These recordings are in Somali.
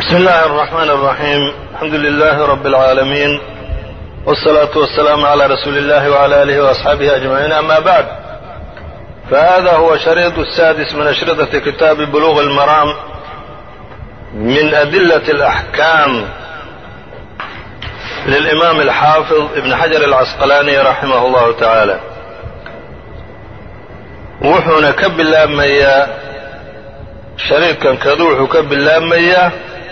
بسم الله الرحمن الرحيم الحمد لله رب العالمين والصلاة والسلام على رسول الله وعلى آله وأصحابه أجمعين أما بعد فهذا هو شريط السادس من أشرطة كتاب بلوغ المرام من أدلة الأحكام للإمام الحافظ ابن حجر العسقلاني رحمه الله تعالى wuxuuna ka bilaabmayaa shariidkan kadu wuxuu ka bilaabmayaa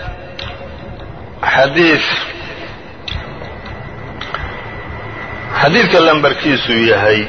xadiid xadiidka lambarkiisu yahay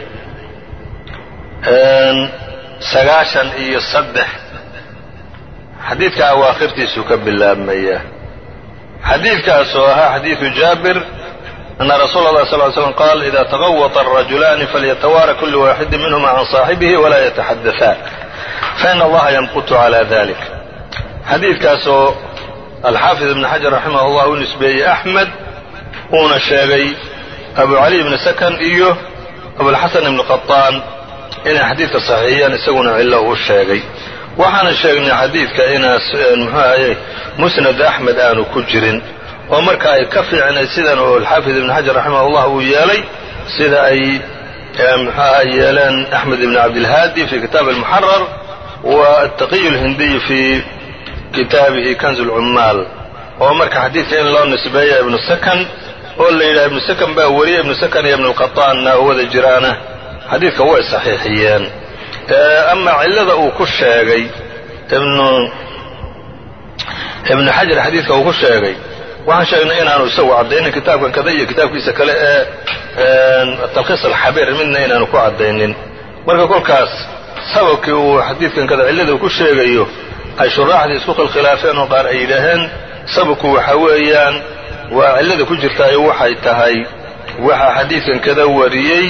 sagaashan iyo saddex xadiidka awaakhirtiisuu ka bilaabmayaa xadiidkaas oo ahaa xadiidu jaabir أن رsuل الله صل ل سلم qال إذا تغوط الرجلان فليتوارى كل واحد منهma عن صاaحبه ولا يتحدثان فإن الlaha يمقت على ذلك xadiidkaasoo الxاaفظ بن xجر رحimه الله u نisbeeyey أحmed uuna sheegay أbu عalي بن سكن iyo أبوالxaسن بن قطاn inay xadiidka صaxiixiyaan isaguna cilo u sheegay waxaana sheegnay xadiidka inaas mxu ahaye musنad أحmed aanu ku jirin oo marka ay ka fiicnay sidan oo alxaafid ibn xajar raximah ullah uu yeelay sida ay mxuaha yeeleen axmed ibn cabdilhaadi fi kitaab almuxarar wa ataqiy اlhindiy fi kitaabihi kanz اlcummaal oo marka xadiidka in loo nisbeeya ibnu sakan oo la yidhaha ibnu sakan baa weriya ibnu sakan iyo ibnu lqaطaanna oo wada jiraana xadiidka way saxiixiyeen ama cilada uu ku sheegay ibnu xajar xadiidka uu ku sheegay waxaan sheegnay inaanu isagu caddaynin kitaabkan kada iyo kitaabkiisa kale ee talkhiis alxabiir midna inaanu ku caddaynin marka kolkaas sababkii uu xadiidkan kada cillada uu ku sheegayo ay shuraaxdii isku khilkhilaafeen oo qaar ay yidhaaheen sababku waxa weeyaan waa cillada ku jirtaayo waxay tahay waxaa xadiidkan kada wariyey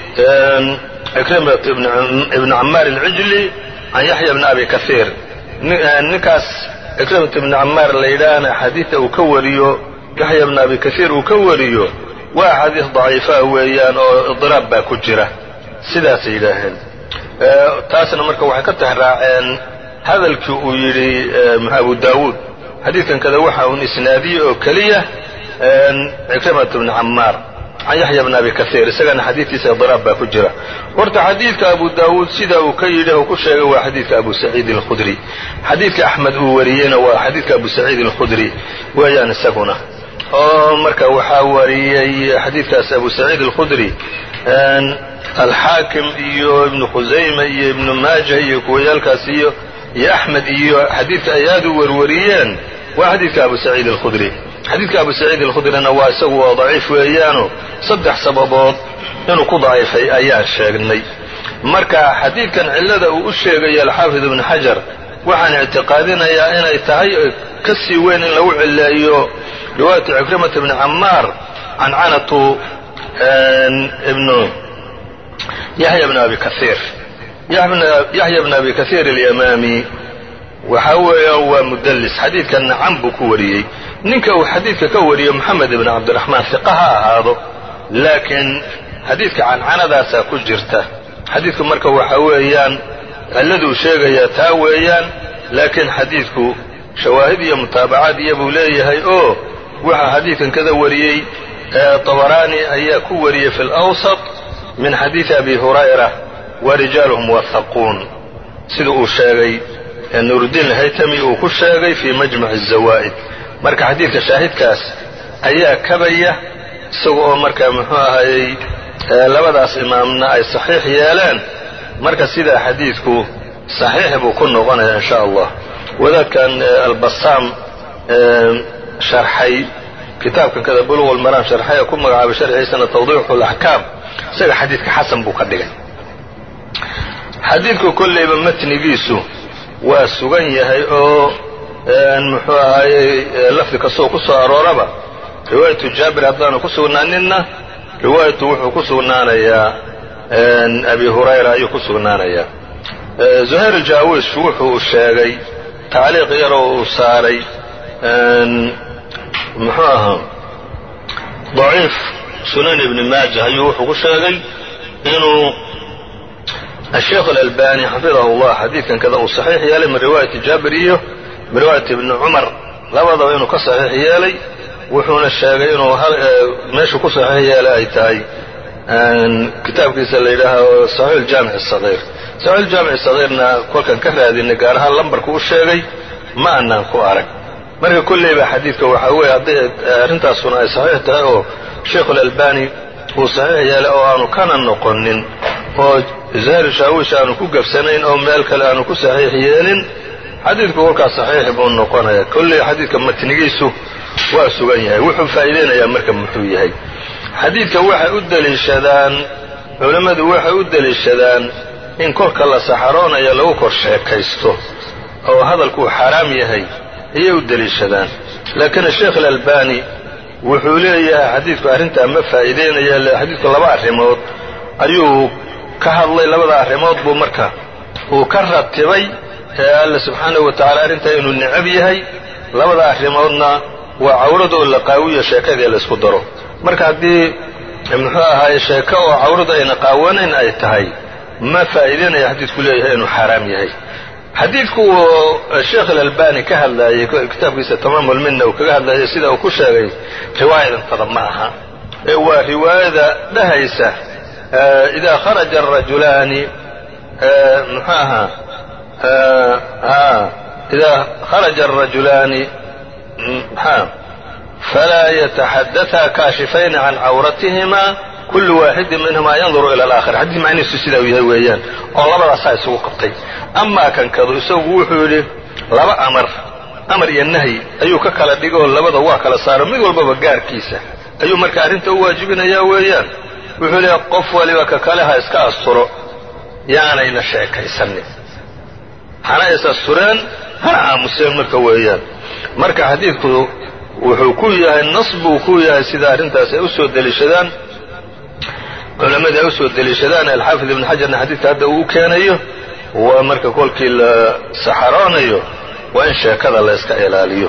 ikrimat ibn camaar alcijli can yaxya bni abi kaiir ninkaas ikrimat ibni camaar la yidhaahna xadiidta uu ka wariyo yaxya bni abi kaiir uu ka wariyo waa axaadiis daciifaa weeyaan oo idiraab baa ku jira sidaasay yidhaaheen taasna marka waxay ka tixraaceen hadalkii uu yidhi abu daawuud xadiidkan kada waxa uun isnaadiye oo keliya ikrimat ibni camaar can yaxya bni abi kaiir isagana xadiidkiisa idiraab baa ku jira horta xadiidka abu daawuud sida uu ka yidhi oo ku sheegay waa xadiidka abu saciid alkhudri xadiidka axmed uu wariyeyna waa xadiidka abu saciid alkhudri weeyaan isaguna oo marka waxaa wariyey xadiidkaas abu saciid alkhudri alxaakim iyo ibnu khusayma iyo ibnu maaja iyo kuwayaalkaas iyo iyo axmed iyo xadiidka ay aad u warwariyeen waa xadiidka abu saciid alkhudri xadiidka abu saciid alkhudrina waa isagu waa daciif weeyaano saddex sababood inuu ku daciifay ayaan sheegnay marka xadiidkan cillada uu u sheegayo alxaafid ibnu xajar waxaan ictiqaadinayaa inay tahay ka sii weyn in lagu cileeyo riwaayatu cikrimata ibni camaar cancanatu ibnu yaxya bni abi kaiir yaxya bni abi kaiir alyamaami waxa weeya waa mudallis xadiidkanna can buu ku wariyey ninka uu xadiidka ka wariyo moxamed ibn cabdiraxmaan hiqa ha ahaado laakiin xadiidka cancanadaasaa ku jirta xadiidku marka waxa weeyaan cilladuu sheegayaa taa weeyaan laakiin xadiidku shawaahid iyo mutaabacaad iyo buu leeyahay oo waxaa xadiidkan kada wariyey tabaraani ayaa ku wariyey fi lawsat min xadiidi abi hurayra wa rijaaluhum wahaquun sida uu sheegay nuuruddiin alhaytami uu ku sheegay fii majmac azawaa'id marka xadiidka shaahidkaas ayaa kabaya isaga oo marka muxuu ahayey labadaas imaamna ay saxiix yeeleen marka sidaa xadiidku saxiix buu ku noqonaya in sha allah wadaadkan albasaam sharxay kitaabkan kada buluq lmaraam sharxay ee ku magacaabay sharxiisana tawdiixu laxkaam isaga xadiidka xasan buu ka dhigay xadiidku kollayba matnigiisu waa sugan yahay oo muxuu ahayey lafdi kastoo ku soo arooraba riwaayatu jaabir haddaanu ku sugnaaninna riwaayatu wuxuu ku sugnaanayaa abi hurayra ayuu ku sugnaanayaa zuhayr jaawish wuxuu sheegay tacliiq yaroo uu saaray muxuu ahaa daciif sunan ibni maaja ayuu wuxuu ku sheegay inuu الشheikh الألbاني xafiظah الlah xadiidkan kada uu صaxiix yeelay min riwaayati jaabir iyo min riwaayati ibni cumar labadaba inuu ka saxiix yeelay wuxuuna sheegay inuu meeshu ku saxiix yeelay ay tahay kitaabkiisa la yidhaaho saxiix aljaamic asagiir saxiix aljaamic asagiirna kolkan ka raadinay gaar ahaan lambarku u sheegay ma anaan ku arag marka kolleyba xadiidka waxaa weeye hadday arrintaasuna ay saxiix tahay oo sheikhulalbani uu saxiix yeelay oo aanu kana noqonin oo zahir shaawish aanu ku gabsanayn oo meel kale aanu ku saxiix yeelin xadiidku kolkaas saxiix buu noqonaya kolley xadiidka matnigiisu waa sugan yahay wuxuu faa'iideynayaa marka muxuu yahay xadiidka waxay u deliishadaan culammadu waxay u deliishadaan in kolka la saxaroonayo lagu kor sheekaysto oo hadalkuu xaaraam yahay ayay u deliishadaan laakiin sheekh alalbani wuxuu leeyahay xadiidku arrintaa ma faa'iideynaya xadiidku laba arrimood ayuu ka hadlay labada arrimood buu marka uu ka ratibay ee alla subxaanahu wa tacala arrintaa inuu necab yahay labada arrimoodna waa cawrada oo la qaawiyo sheekadii laysku daro marka haddii muxuu ahaaye sheeko oo cawradu ayna qaawanayn ay tahay ma faa'iideynaya xadiidku leeyahay inuu xaaraam yahay xadiidku uu sheekh alalbani ka hadlaayey kitaabkiisa tamaam ulminna uu kaga hadlaayay sida uu ku sheegay riwaayadantada ma aha ee waa riwaayada dhahaysa idaa kharaja arajulaani muxuu ahaa idaa kharaja arajulaani maxaa falaa yataxadaثa kaashifayni can cawratihima kullu waaxidin minhuma yanduru ila alaakhar xadiis macnihiisu sidaa uu yahay weeyaan oo labadaasaa isugu qabtay amaa kankadu isagu wuxuu yidhi laba amar amar iyo nahyi ayuu ka kala dhigoo labada waa kala saaro mid walbaba gaarkiisa ayuu marka arrinta u waajibinayaa weeyaan wuxuu leeyahy qof waliba ka kale ha iska asturo yaanayna sheekaysanin hana is astureen hana aamuseen marka weeyaan marka xadiidku wuxuu ku yahay nas buu ku yahay sida arrintaas ay u soo deliishadaan culammadii ay u soo deliishadaan alxaafid ibn xajarna xadiidka hadda uu u keenayo waa marka kolkii la saxaroonayo waa in sheekada la yska ilaaliyo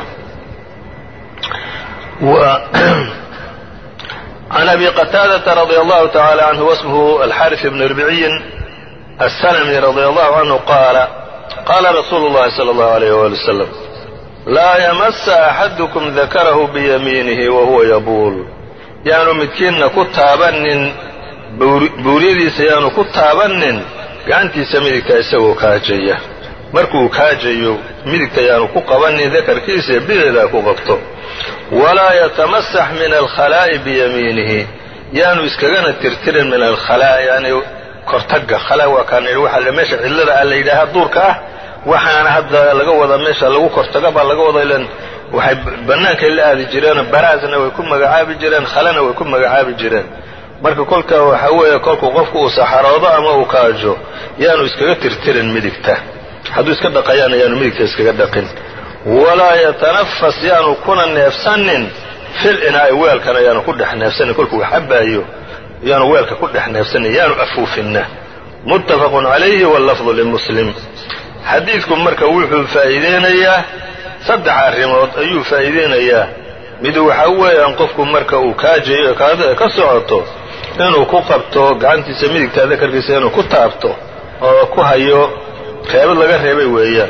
can abi qataadata radia allahu tacala canhu wasmuhu alxaris ibn ribciyin aلslmi radia allahu canhu qaala qaala rasuulu اllahi salى اllahu alayh wali wasalam laa yamasa axadukum dakarahu biyamiinihi wahuwa yabuul yaanu midkiinna ku taabanin buuryadiisa yaanu ku taabanin gacantiisa midigta isagoo kaajaya markuu kaajayo midigta yaanu ku qabanin dakarkiisa bideedaa ku qabto walaa yatamasax min alkhalaa'i biyamiinihi yaanu iskagana tirtirin min alkhalaa yani kortagga khalaa waa kaan idhi waxa meesha cidlada a la yidhaahaa duurka ah waxaana hadda laga wada meesha lagu kortaga baa laga wada ilan waxay bannaankay la aadi jireenoo baraasna way ku magacaabi jireen khalana way ku magacaabi jireen marka kolka waxa weeye kolkuu qofku uu saxaroodo ama uu kaajo yaanu iskaga tirtirin midigta hadduu iska dhaqayaana yaanu midigta iskaga dhaqin walaa yatanafas yaanu kuna neefsanin fil inaa'i weelkana yaanu ku dhex neefsanin kolkuu wax cabaayo yaanu weelka ku dhex neefsanin yaanu afuufinna muttafaqun calayhi wallafdu limuslim xadiidku marka wuxuu faa'iideynayaa saddex arrimood ayuu faa'iideynayaa mid waxaa weeyaan qofku marka uu kaajayo kaada ka socoto inuu ku qabto gacantiisa midigta dakarkiisa inuu ku taabto oo ku hayo reebad laga reebay weeyaan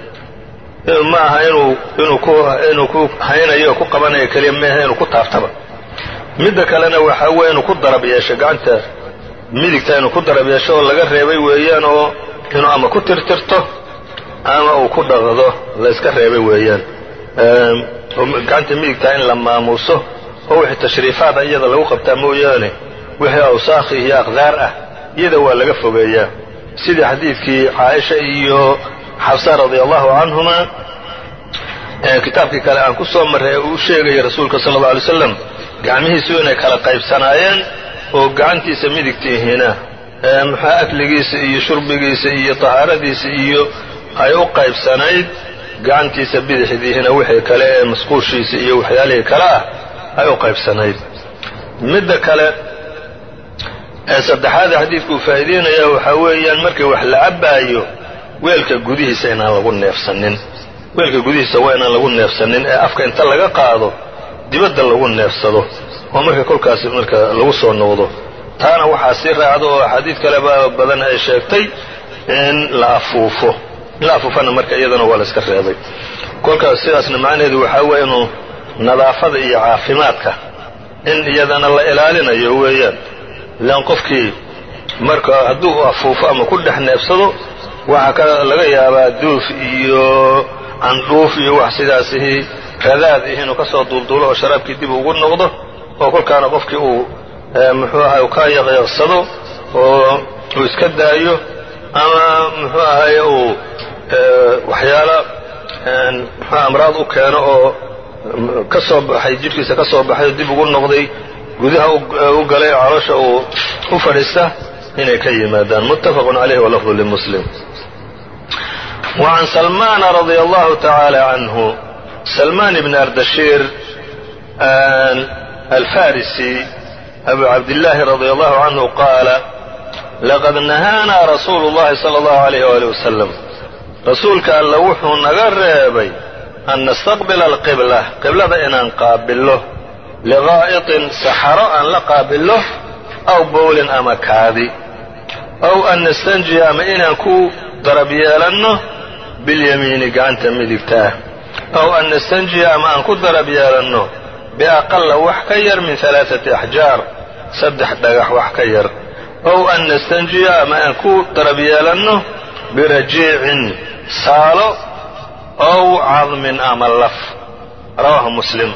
ma aha inuu inuu ku inuu ku haynayo oo ku qabanayo keliya meaha inuu ku taabtaba midda kalena waxaa weeye inuu ku darab yeesho gacanta midigta inuu ku darab yeesho oo laga reebay weeyaan oo inuu ama ku tirtirto ama uu ku dhaqdo la yska reebay weeyaan gacanta midigtaa in la maamuuso oo wixii tashriifaada iyada lagu qabtaa mooyaane wixii awsaakhi iyo aqdaar ah iyada waa laga fogeeyaa sidii xadiidkii caaisha iyo xabsa radia allahu canhuma kitaabkii kale aan ku soo marray ee uu sheegaya rasuulka sala alla alay slam gacmihiisu inay kala qaybsanaayeen oo gacantiisa midigtiihina muxua akligiisa iyo shurbigiisa iyo tahaaradiisa iyo ay u qaybsanayd gacantiisa bidixdiihina wixii kale ee masquushiisa iyo waxyaalihii kale ah ay u qaybsanayd midda kale ee saddexaada xadiidkuu faa'iideynaya waxaa weeyaan markii wax la cabbaayo weelka gudihiisa inaan lagu neefsanin weelka gudihiisa waa inaan lagu neefsanin ee afka inta laga qaado dibadda lagu neefsado oo marka kolkaas marka lagu soo noqdo taana waxaa sii raacda oo axaadiid kaleba badan ay sheegtay in la afuufo in la afuufana marka iyadana waa la iska reebay kolkaas sidaasna macnaheedu waxaa weeye inuu nadaafada iyo caafimaadka in iyadana la ilaalinayo weeyaan ilaan qofkii marka hadduu afuufo ama ku dhex neefsado waxaa ka laga yaabaa duuf iyo candhuuf iyo wax sidaasihi radaad ih inuu ka soo duulduulo oo sharaabkii dib ugu noqdo oo kolkaana qofkii uu muxuu ahay u ka yaqyaqsado oo uu iska daayo ama muxuu ahaye uu waxyaala muxuu amraad u keeno oo ka soo baxay jidhkiisa ka soo baxay oo dib ugu noqday gudaha u galay oo caloosha uu u fadhiista inay ka yimaadaan muttafaqun calayhi walafdu limuslim وعn سلمان رضي الله تعالى عنه سلمان بن أردشير الفارسي أبو عبد الله رضي الله عنه قال لقد نهانا رsuuل اللhi صلى الله عليه وaليه وسلم rasuulka alla wuxuu naga reebay أn نستqبل القبلة qiblada inaan qaabillo لغaaئطin saxaro aan la qaabillo أw bowlin ama kaadi أw an نستنجiya ama inaan ku darab yeelanno biاlyamiini gacanta midigta ah aw an nastanjiya ama aan ku darab yeelanno biaqala wax ka yar min alaaثati axjaar saddex dhagax wax ka yar ow an nastanjiya ama aan ku darab yeelanno birajiicin saalo ow cadmin ama laf rawaahu muslim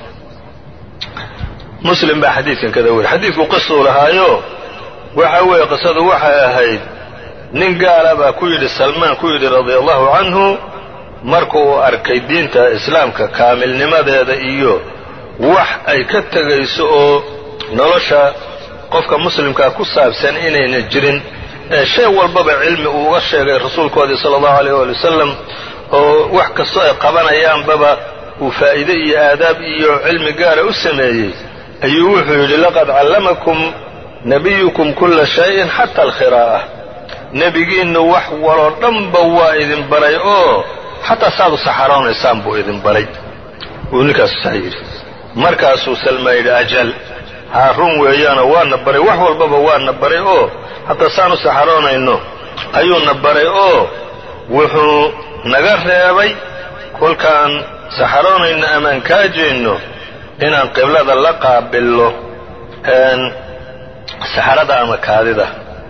muslim baa xadiidkan kada weriy xadiidku qisuu lahaayo waxa weeye qisadu waxay ahayd nin gaala baa ku yidhi salmaan ku yidhi radia allahu canhu marka uu arkay diinta islaamka kaamilnimadeeda iyo wax ay ka tegayso oo nolosha qofka muslimkaa ku saabsan inayna jirin ee shay walbaba cilmi uu uga sheegay rasuulkoodii sala allahu alayh waali wasalam oo wax kastoo ay qabanayaanbaba uu faa'iide iyo aadaab iyo cilmi gaara u sameeyey ayuu wuxuu yidhi laqad callamakum nabiyukum kulla shayin xata alkhiraa'a nebigiinnu wax waloo dhanba waa idin baray oo xataa saad u saxaroonaysaan buu idin baray wuu ninkaasu saa yidhi markaasuu salmaa yidhi ajal haa run weeyaanoo waana baray wax walbaba waana baray oo hataa saan u saxaroonayno ayuuna baray oo wuxuu naga reebay kolkaan saxaroonayno amaan kaajayno inaan qiblada la qaabillo saxarada ama kaadida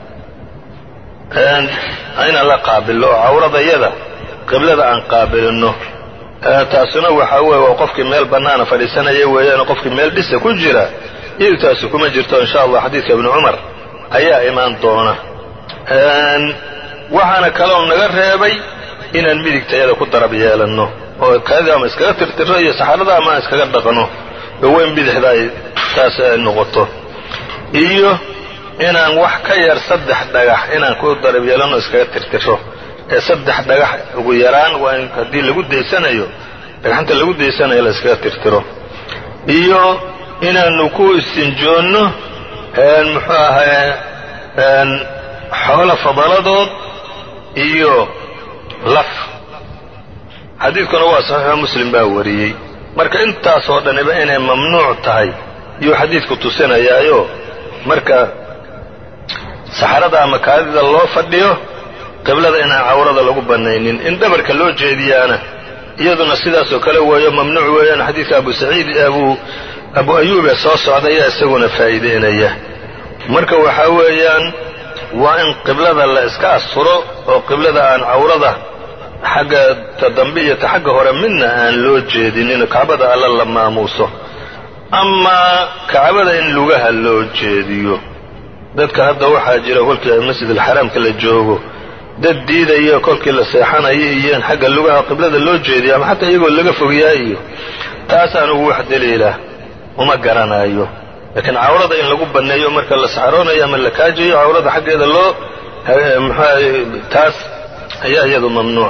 inaan la qaabillo oo cawradayada qiblada aan qaabilinno taasuna waxaa weeye waa qofkii meel bannaana fadhiisanaya weeyaanoo qofkii meel dhisa ku jira iyadu taasi kuma jirto insha allah xadiidka ibni cumar ayaa imaan doona waxaana kaloo naga reebay inaan midigtayada ku darab yeelanno oo kaadida ama iskaga tirtiro iyo saxarada ama aan iskaga dhaqno oo weyn bidixda ay taas ay noqoto iyo inaan wax ka yar saddex dhagax inaan ku darab yeelanno iskaga tirtiro ee saddex dhagax ugu yaraan waa in haddii lagu daysanayo dhagxanta lagu daysanayo la iskaga tirtiro iyo inaanu ku istinjoonno muxuu ahaye xoolo fadaladood iyo laf xadiidkuna waa saxiixo muslim baa wariyey marka intaasoo dhaniba inay mamnuuc tahay iyuu xadiidku tusinayaayo marka saxarada ama kaadida loo fadhiyo qiblada inaan cawrada lagu bannaynin in dhabarka loo jeediyaana iyaduna sidaasoo kale weeyo mamnuuc weeyaan xadiidka abu saciid abu abu ayuub ee soo socda ayaa isaguna faa'iideynaya marka waxaa weeyaan waa in qiblada la iska asturo oo qiblada aan cawrada xagga ta dambe iyo ta xagga hore midna aan loo jeedinin kacbada alla la maamuuso amaa kacbada in lugaha loo jeediyo dadka hadda waxaa jira kolkii masjid alxaraamka la joogo dad diidaya kolkii la seexanayo iyo in xagga lugaha qiblada loo jeediyo ama xataa iyagoo laga fogyaa iyo taas anugu wax daliila uma garanayo laakiin cawrada in lagu banneeyo marka la saxaroonayo ama la kaajayo cawrada xaggeeda loo mxua taas ayaa iyadu mamnuuc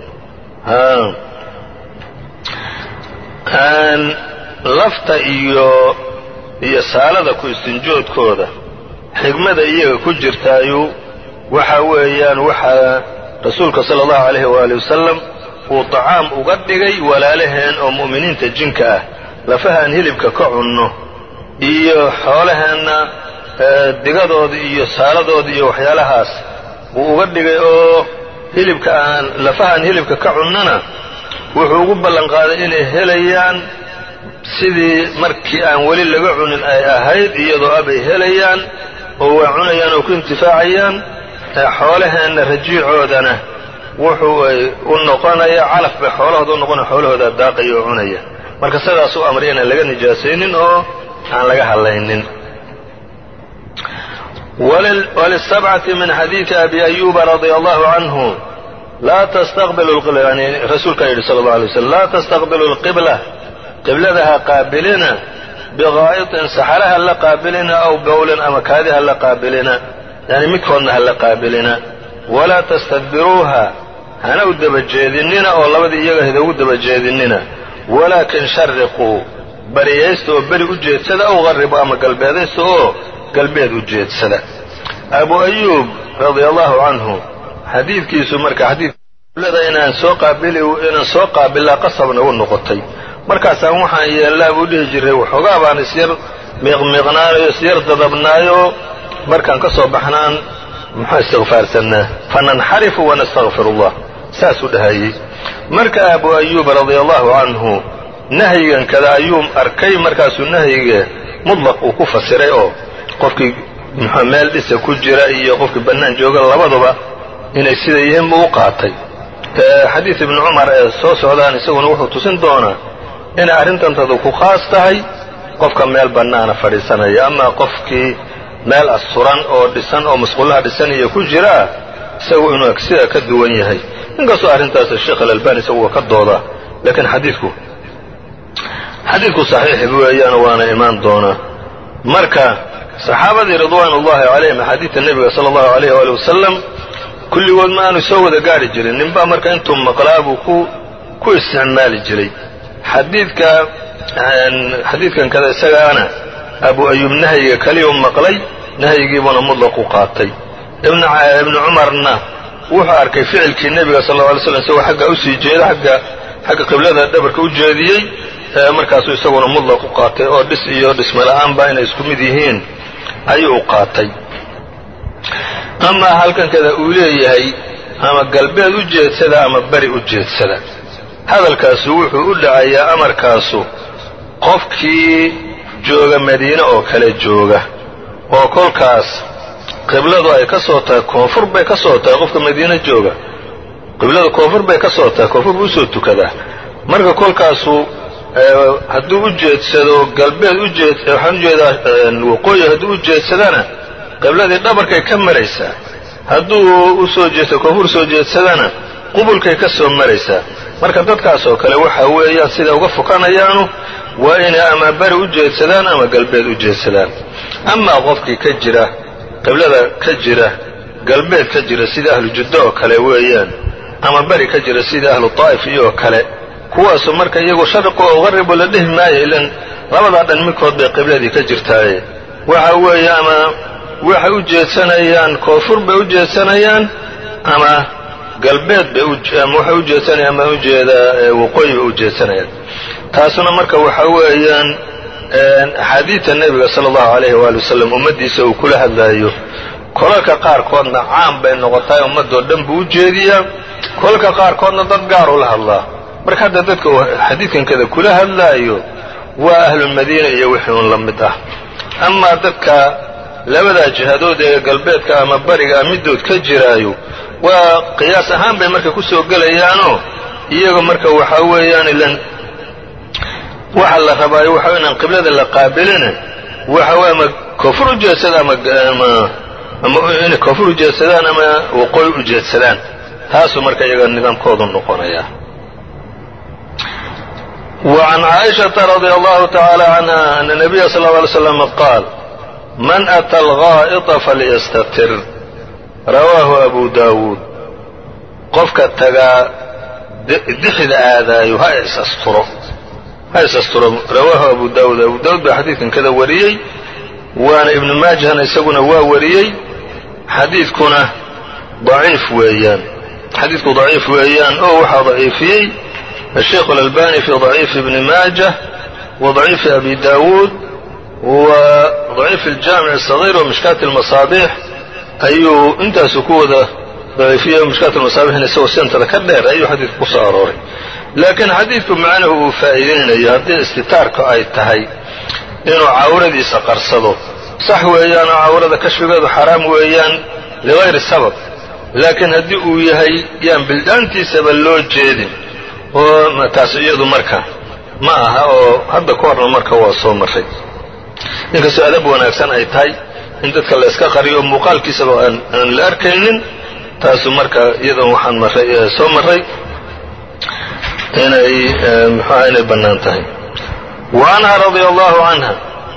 ah lafta iyo iyo saalada ku istinjoodkooda xigmada iyaga ku jirtaayu waxa weeyaan waxaa rasuulka sala allahu alayhi waali wasalam uu tacaam uga dhigay walaalaheen oo mu'miniinta jinka ah lafahaan hilibka ka cunno iyo xoolaheenna digadooda iyo saaladooda iyo waxyaalahaas wuu uga dhigay oo hilibka aan lafahaan hilibka ka cunnana wuxuu ugu ballan qaaday inay helayaan sidii markii aan weli laga cunin ay ahayd iyadoo abay helayaan oo waa cunayaan oo ku intifaacayaan xoolaheenna rajiicoodana wuxuu u noqonaya calaf bay xoolahooda u noqonaya xoolahooda daaqaya oo cunaya marka sidaas u amray inaan laga nijaasaynin oo aan laga hadlaynin walisabcati min xadiidi abi ayuba radia allahu canhu laa tastaqbilu yani rasuulkaa yidhi sala allau alay waslam laa tastaqbilu lqibla qiblada ha qaabilina biqaa'itin saxara ha la qaabilina aw bowlin ama kaadi ha la qaabilina yani midkoodna ha la qaabilina walaa tastadbiruuha hana u dabajeedinina oo labadii iyaga hida ugu dabajeedinina walaakin shariquu bariyaysta oo beri u jeedsada aw qarribu ama galbeedaysta oo galbeed u jeedsada abu ayuub radia allahu canhu xadiidkiisu marka xadiidlada inaan soo qaabili inaan soo qaabilaa qasab nagu noqotay markaasaan waxaan yeellaa buu dhihi jiray waxoogaa baan isyar miiqmiiqnaanayo isyar dadabnaayo markaan ka soo baxnaan muxuu istikfaarsannaa fananxarifu wanastakfir allah saasuu dhahayey marka abu ayuub radia allahu canhu nahyigan kada ayuu arkay markaasuu nahyiga mudlaq uu ku fasiray oo qofkii muxuu meel dhisa ku jira iyo qofkii bannaan jooga labaduba inay sida yihiin buu u qaatay xadiid ibni cumar ee soo socdaan isaguna wuxuu tusin doonaa inay arrintantadu ku khaas tahay qofka meel bannaana fadhiisanaya amaa qofkii meel asturan oo dhisan oo masquullaha dhisan iyo ku jiraa isagu inuu sida ka duwan yahay inkastoo arrintaas sheekh alalbani isagu waa ka doodaa laakiin xadiidku xadiidku saxiix weeyaan waana imaan doonaa marka saxaabadii ridwaan ullahi calayhim axaadiidta nebiga sala allahu alayh waali wasalam kulligood ma aanu soo wada gaari jirin ninbaa marka intuu maqlaa buu ku ku isticmaali jiray xadiidka xadiidkan kada isagaana abu ayuub nahyiga keliyu maqlay nahyigiibuuna mudlaq u qaatay ibnu cumarna wuxuu arkay ficilkii nebiga sal lla alay slam isagoo xagga usii jeeda agga xagga qiblada dhabarka u jeediyey markaasuu isaguna mudlaq u qaatay oo dhis iyo dhismala'aanba inay isku mid yihiin ayuu u qaatay amaa halkan kada uu leeyahay ama galbeed u jeedsada ama beri u jeedsada hadalkaasu wuxuu u dhacayaa amarkaasu qofkii jooga madiine oo kale jooga oo kolkaas qibladu ay ka soo tahay koonfur bay ka soo tahay qofka madiine jooga qibladu koonfur bay ka soo tahay koonfur buu usoo tukadaa marka kolkaasu hadduu u jeedsado galbeed ujeed waxaan ujeedaa waqooyi hadduu u jeedsadana qibladii dhabarkay ka maraysaa hadduu usoo jeedsado koonfur soo jeedsadana qubulkay ka soo maraysaa marka dadkaas oo kale waxa weeyaan sida uga fukanayaanu waa inay ama beri u jeedsadaan ama galbeed u jeedsadaan amaa qofkii ka jira qiblada ka jira galbeed ka jira sida ahlu juddo oo kale weeyaan ama beri ka jira sida ahlu taa'if iyo kale kuwaasu marka iyagu sharqu oo qaribu la dhihi maayo ilan labadaa dhan midkood bay qibladii ka jirtaaye waxa weeye ama waxay u jeedsanayaan koonfur bay u jeedsanayaan ama galbeed bay ama waxay u jeedsanayaan ama ujeedaa waqooyi bay u jeedsanayaan taasuna marka waxa weeyaan axaadiidta nebiga sala allahu alayhi waali wasalam ummaddiisa uu kula hadlaayo kolalka qaarkoodna caam bay noqotaay ummadoo dhan buu u jeediyaa kolalka qaarkoodna dad gaaruu la hadlaa marka hadda dadka uu xadiidkankada kula hadlaayo waa ahlulmadiina iyo wixii un la mid ah amaa dadka labadaa jihadood ee galbeedka ama bariga ah middood ka jiraayo waa qiyaas ahaan bay marka ku soo gelayaanoo iyaga marka waxaa weeyaan ilan waxa la rabaayo waxa inaan qiblada la qaabilina waxa wey ama koonfur u jeedsada ama ama inay koonfur u jeedsadaan ama waqooyi u jeedsadaan taasuu marka iyaga nidaamkoodu noqonaya وعن عائشة رضي الله تعالى عنها أن النبي صلى الله عليه وسلم قال من أتى الغائط فليستتر رواه أبو داود qofka tagaa dixda aadaayo ha is asturo ha is asturo rawaahu abu daawud abu daawud baa xadiidkan kada wariyey waana ibnu maajahna isaguna waa wariyey xadiidkuna daciif weeyaan xadiidku daciif weeyaan oo waxaa daciifiyey الشيخ الألباني في ضعيف ابن ماجه وضعيف أبي داود وضعيف الجامع الصغير ومشكاة المصابيح ayuu intaasu ku wada daciifiye mishkaat almasaabixna isagoo sentada ka dheer ayuu xadiidka ku soo arooray laakiin xadiidku macnuhu uu faa'iideynayo haddii istitaarku ay tahay inuu cawradiisa qarsado sax weeyaan oo cawrada kashfigeedu xaraam weeyaan ligayri sabab laakiin haddii uu yahay yaan bildhaantiisaba loo jeedin oo taas iyadu marka ma aha oo hadda ka horna marka waa soo marray inkastoo adab wanaagsan ay tahay in dadka la yska qariyo oo muuqaalkiisaba aan la arkaynin taasu marka iyadan waxaan marray soo marray inay muxuaha inay bannaan tahay wa anha radia allahu canha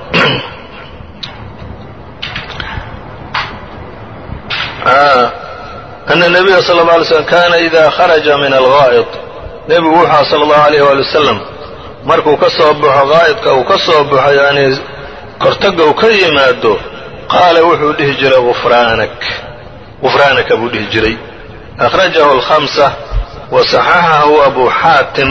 ana الnabiya sala اlه alay slm kana ida kharaja min algaa'id nebigu wuxua sala اllahu alayh wali wasalam markuu ka soo baxo gaa'idka uu ka soo baxo yani kortaga uu ka yimaado qaala wuxuu dhihi jiray gufraanak gufraanaka buu dhihi jiray akhrajahu alkhamsa wa saxaxahu abu xaatim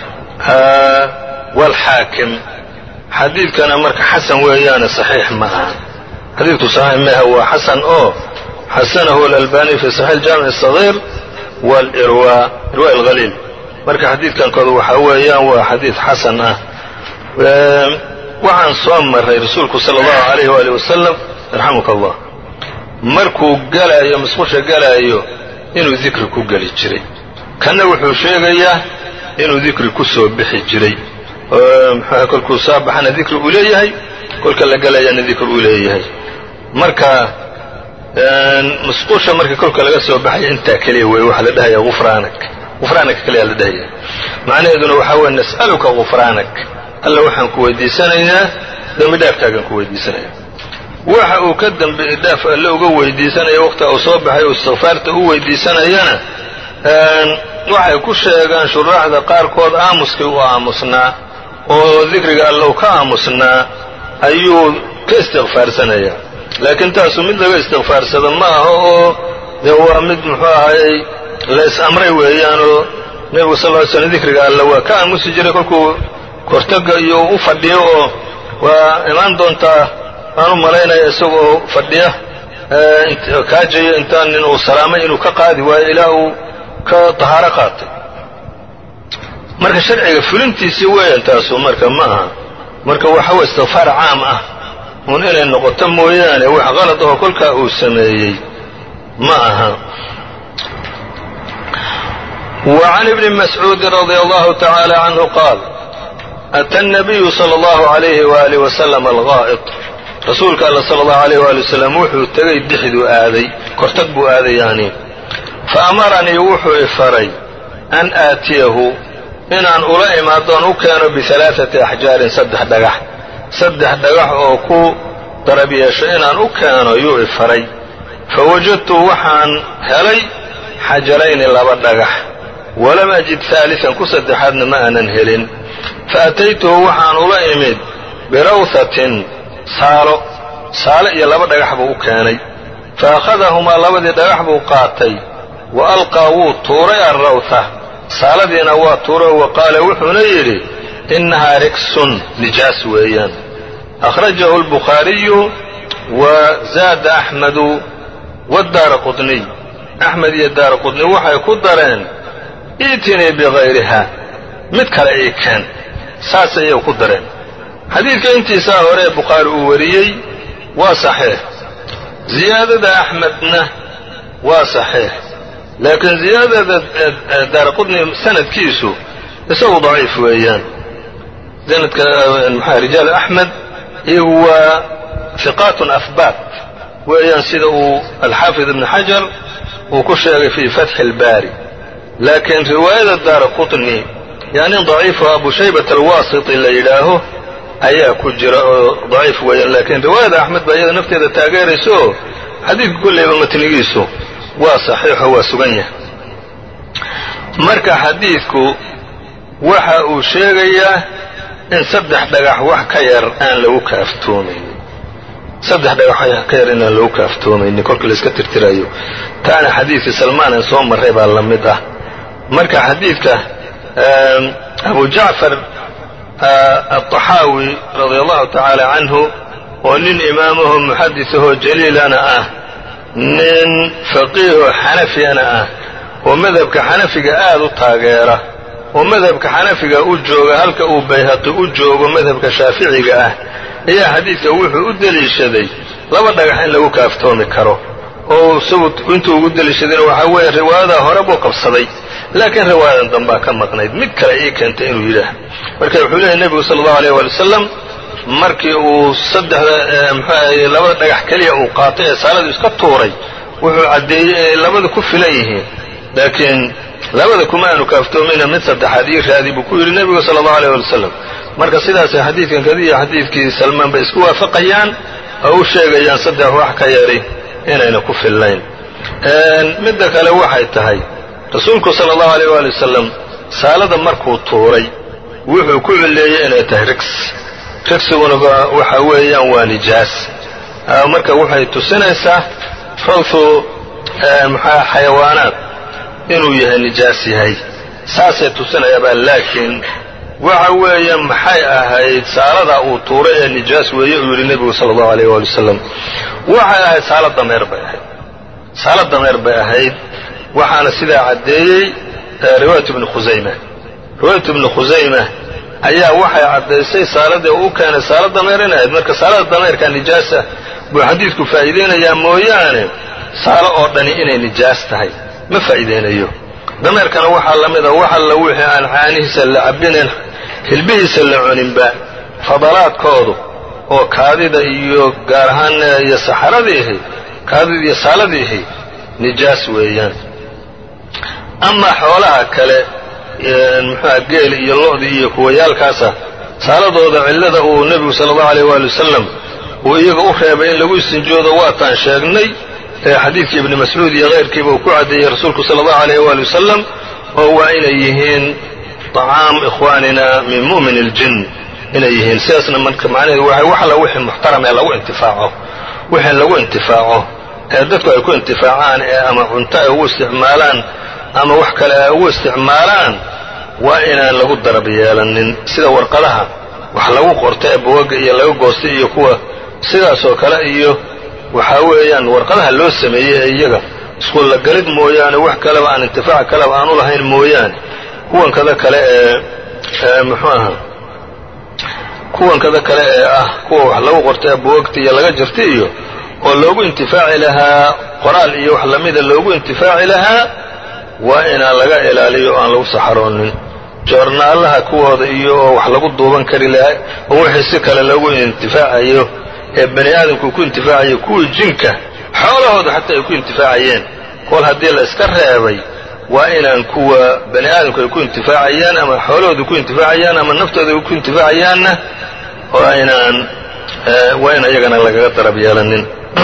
waalxaakim xadiidkana marka xasan weeyaane saxiix ma aha xadiidku saxiix maaha waa xasan oo xasanahu alalbani fi saxiix jaamic الصaغيir wاlirwa irwa اlhaliil marka xadiidkan kooda waxaa weeyaan waa xadiid xasan ah waxaan soo maray rasuulku salى اllahu عalayh wali wasalam yarxamuka allah markuu galaayo musqusha galaayo inuu dikri ku geli jiray kanna wuxuu sheegayaa inuu dikri ku soo bixi jiray mxuah kolkuu soo baxana dikri uu leeyahay kolka la galayana dikri uu leeyahay marka musqusha marka kolka laga soo baxaya intaa keliya wey waxaa la dhahaya ufraanak gufraanaka keliya la dhahaya macnaheeduna waxaa weye nas'aluka gufraanak alla waxaan ku weydiisanayaa dembi dhaafkaagaan ku weydiisanaya waxa uu ka dembi dhaaf alle uga weydiisanaya waqtiga uu soo baxay uu istikfaarta u weydiisanayana waxay ku sheegaan shuraaxda qaarkood aamuskii u aamusnaa oo dikriga allow ka aamusnaa ayuu ka istikfaarsanaya laakiin taasu mid laga istikfaarsado ma aha oo dee waa mid muxuu ahayey la is-amray weeyaanoo nebigu sal ly slm dikriga alla waa ka aamusi jiray kolkuu kortaga iyo u fadhiyo oo waa imaan doontaa waan u malaynaya isagoo fadhiya kaajayo intaan nin uu salaamay inuu ka qaadi waayo ilaa uu ka tahaaro qaatay marka sharciga fulintiisii weeyaan taasu marka ma aha marka waxa weye istikfaar caam ah uun inay noqoto mooyaane wax qalad oo kolkaa uu sameeyey ma aha wa can ibni mascuudin radia allahu tacaala canhu qaal ata الnabiyu salى اllahu عalayhi waalih wasalam algaa'id rasuulka alla sala allahu alayh waali wasalam wuxuu tegay dixduu aaday kortag buu aaday yani fa amaranii wuxuu i faray an aatiyahu inaan ula imaadoon u keeno bialaaati axjaarin saddex dhagax saddex dhagax oo ku darab yeesho inaan u keeno yuu i faray fa wajadtu waxaan helay xajarayni laba dhagax walam ajid haalian ku saddexaadna ma aanan helin fa ataytuhu waxaan ula imid birawhatin saalo saalo iyo laba dhagax buu u keenay fa akhadahumaa labadii dhagax buu qaatay wa alqaa wuu tuuray alrawha saaladiina waa tuuray wa qaala wuxuuna yidhi innahaa riksun nijaas weeyaan akhrajahu albukhaariyu wa zaada axmedu wadaara qudniy axmed iyo daara qudniy waxay ku dareen iitinii bikayriha mid kale ii keen saas ayay ku dareen xadiidka intiisaa hore ee bukhaari uu wariyey waa saxiix ziyaadada axmedna waa saxiix laakiin ziyaadada daara qudni sanadkiisu isagu daciif weeyaan sanadka maxaa rijaal axmed iyagu waa hiqaatun ahbaat weeyaan sida uu alxaafid ibn xajar uu ku sheegay fii fatxi اlbaari laakiin riwaayada daara qutni yaa nin daciifo abu shaybat alwaasiti la yidhaaho ayaa ku jira oo daciif weeyaan laakiin riwaayada axmed baa iyada nafteeda taageeraysa oo xadiidka kolleyba matnigiisu waa saxiixo waa sugan yahay marka xadiidku waxa uu sheegayaa in saddex dhagax wax ka yar aan lagu kaaftoomaynin saddex dhagax wax ka yar inaan lagu kaaftoomaynin kolka layska tirtirayo taana xadiidkii salmaan aan soo marray baa la mid ah marka xadiidka abu jacfar alطaxaawi radia allahu tacaala canhu oo nin imaamaho muxadisahoo jaliilana ah nin faqiihoo xanafiyana ah oo madhabka xanafiga aad u taageera oo madhabka xanafiga u jooga halka uu bayhaqi u joogo madhabka shaaficiga ah ayaa xadiidka wuxuu u deliishaday laba dhagax in lagu kaaftoomi karo oo isagu intuu ugu deliishadayna waxaa weeye riwaayadaa hore buu qabsaday laakiin riwaayadan dambaa ka maqnayd mid kale ii keentay inuu yidhaah marka wuxuu leeyahy nebigu sala allahu aleyh waali wasalam markii uu saddexda muxuahay labada dhagax keliya uu qaatay ee saaladu iska tuuray wuxuu caddeeyey inay labada ku filan yihiin laakiin labada kuma aanu kaaftoomayna mid saddexaad ii raadi buu ku yidhi nebigu sala allahu aleyh waali wasalam marka sidaasay xadiidkan kadiya xadiidkii salmaan bay isku waafaqayaan oo u sheegayaan saddex wax ka yari inayna ku fillayn midda kale waxay tahay rasuulku sala allahu aleyh waali wasalam saalada markuu tuuray wuxuu ku cilleeyey inay tahay rigs rigsiguna waxa weeyaan waa nijaas marka waxay tusinaysaa rawthu maxaa xayawaanaad inuu yahay nijaas yahay saasay tusinayaabaa laakiin waxa weeye maxay ahayd saaladaa uu tuuray ee nijaas weeye uu yidhi nebigu sala allahu aleyh waali wasalam waxay ahayd saala dameer bay ahayd saala dameer bay ahayd waxaana sidaa caddeeyey riwaayat ibni khusayma riwaayat ibni khusayma ayaa waxay caddaysay saaladii uu u keenay saala dameer inay ahayd marka saalada dameerka nijaasa buu xadiidku faa'iideynayaa mooyaane saalo oo dhani inay nijaas tahay ma faa'iideynayo dameerkana waxaa la mida wax alla wixii aan caanihiisa la cabbinayn hilbihiisa la cuninba fadalaadkoodu oo kaadida iyo gaar ahaan iyo saxaradiihi kaadida iyo saaladiihi nijaas weeyaan amaa xoolaha kale muxuuha geel iyo lo-di iyo kuwayaalkaasa saaladooda cillada uu nebigu sala allahu aleyh waali wasalam uu iyaga u reebay in lagu istinjoodo waataan sheegnay xadiidkii ibni mascuud iyo keyrkiiba uu ku caddeeyey rasuulku sala allahu aleyh waali wasalam oo waa inay yihiin طacaam ikhwaanina min mu'min اljin inay yihiin sidaasna marka macnaheedu waay wax alla wixii muxtaram ee lagu intifaaco wixii lagu intifaaco ee dadku ay ku intifaacaan ee ama cunto ay ugu isticmaalaan ama wax kale ay ugu isticmaalaan waa inaan lagu darab yeelanin sida warqadaha wax lagu qorto ee bugaga iyo laga goostay iyo kuwa sidaasoo kale iyo waxaa weeyaan warqadaha loo sameeyey ee iyaga iskullagalid mooyaane wax kaleba aan intifaac kaleba aanu lahayn mooyaane kuwankada kale ee muxuu aha kuwankada kale ee ah kuwa wax lagu qorta ee buwagta iyo laga jirta iyo oo loogu intifaaci lahaa qoraal iyo wax lamida loogu intifaaci lahaa waa inaan laga ilaaliyo o aan lagu saxaroonin joornaalaha kuwooda iyo oo wax lagu duuban kari lahaa oo wixii si kale loogu intifaacayo ee bani aadamku ku intifaacayo kuwii jinka xoolahooda xataa ay ku intifaacayeen kol haddii la iska reebay waa inaan kuwa bani aadamku ay ku intifaacayaan ama xoolahooda ku intifaacayaan ama naftooda ay ku intifaacayaanna waa inaan waa in iyagana lagaga darab yeelanin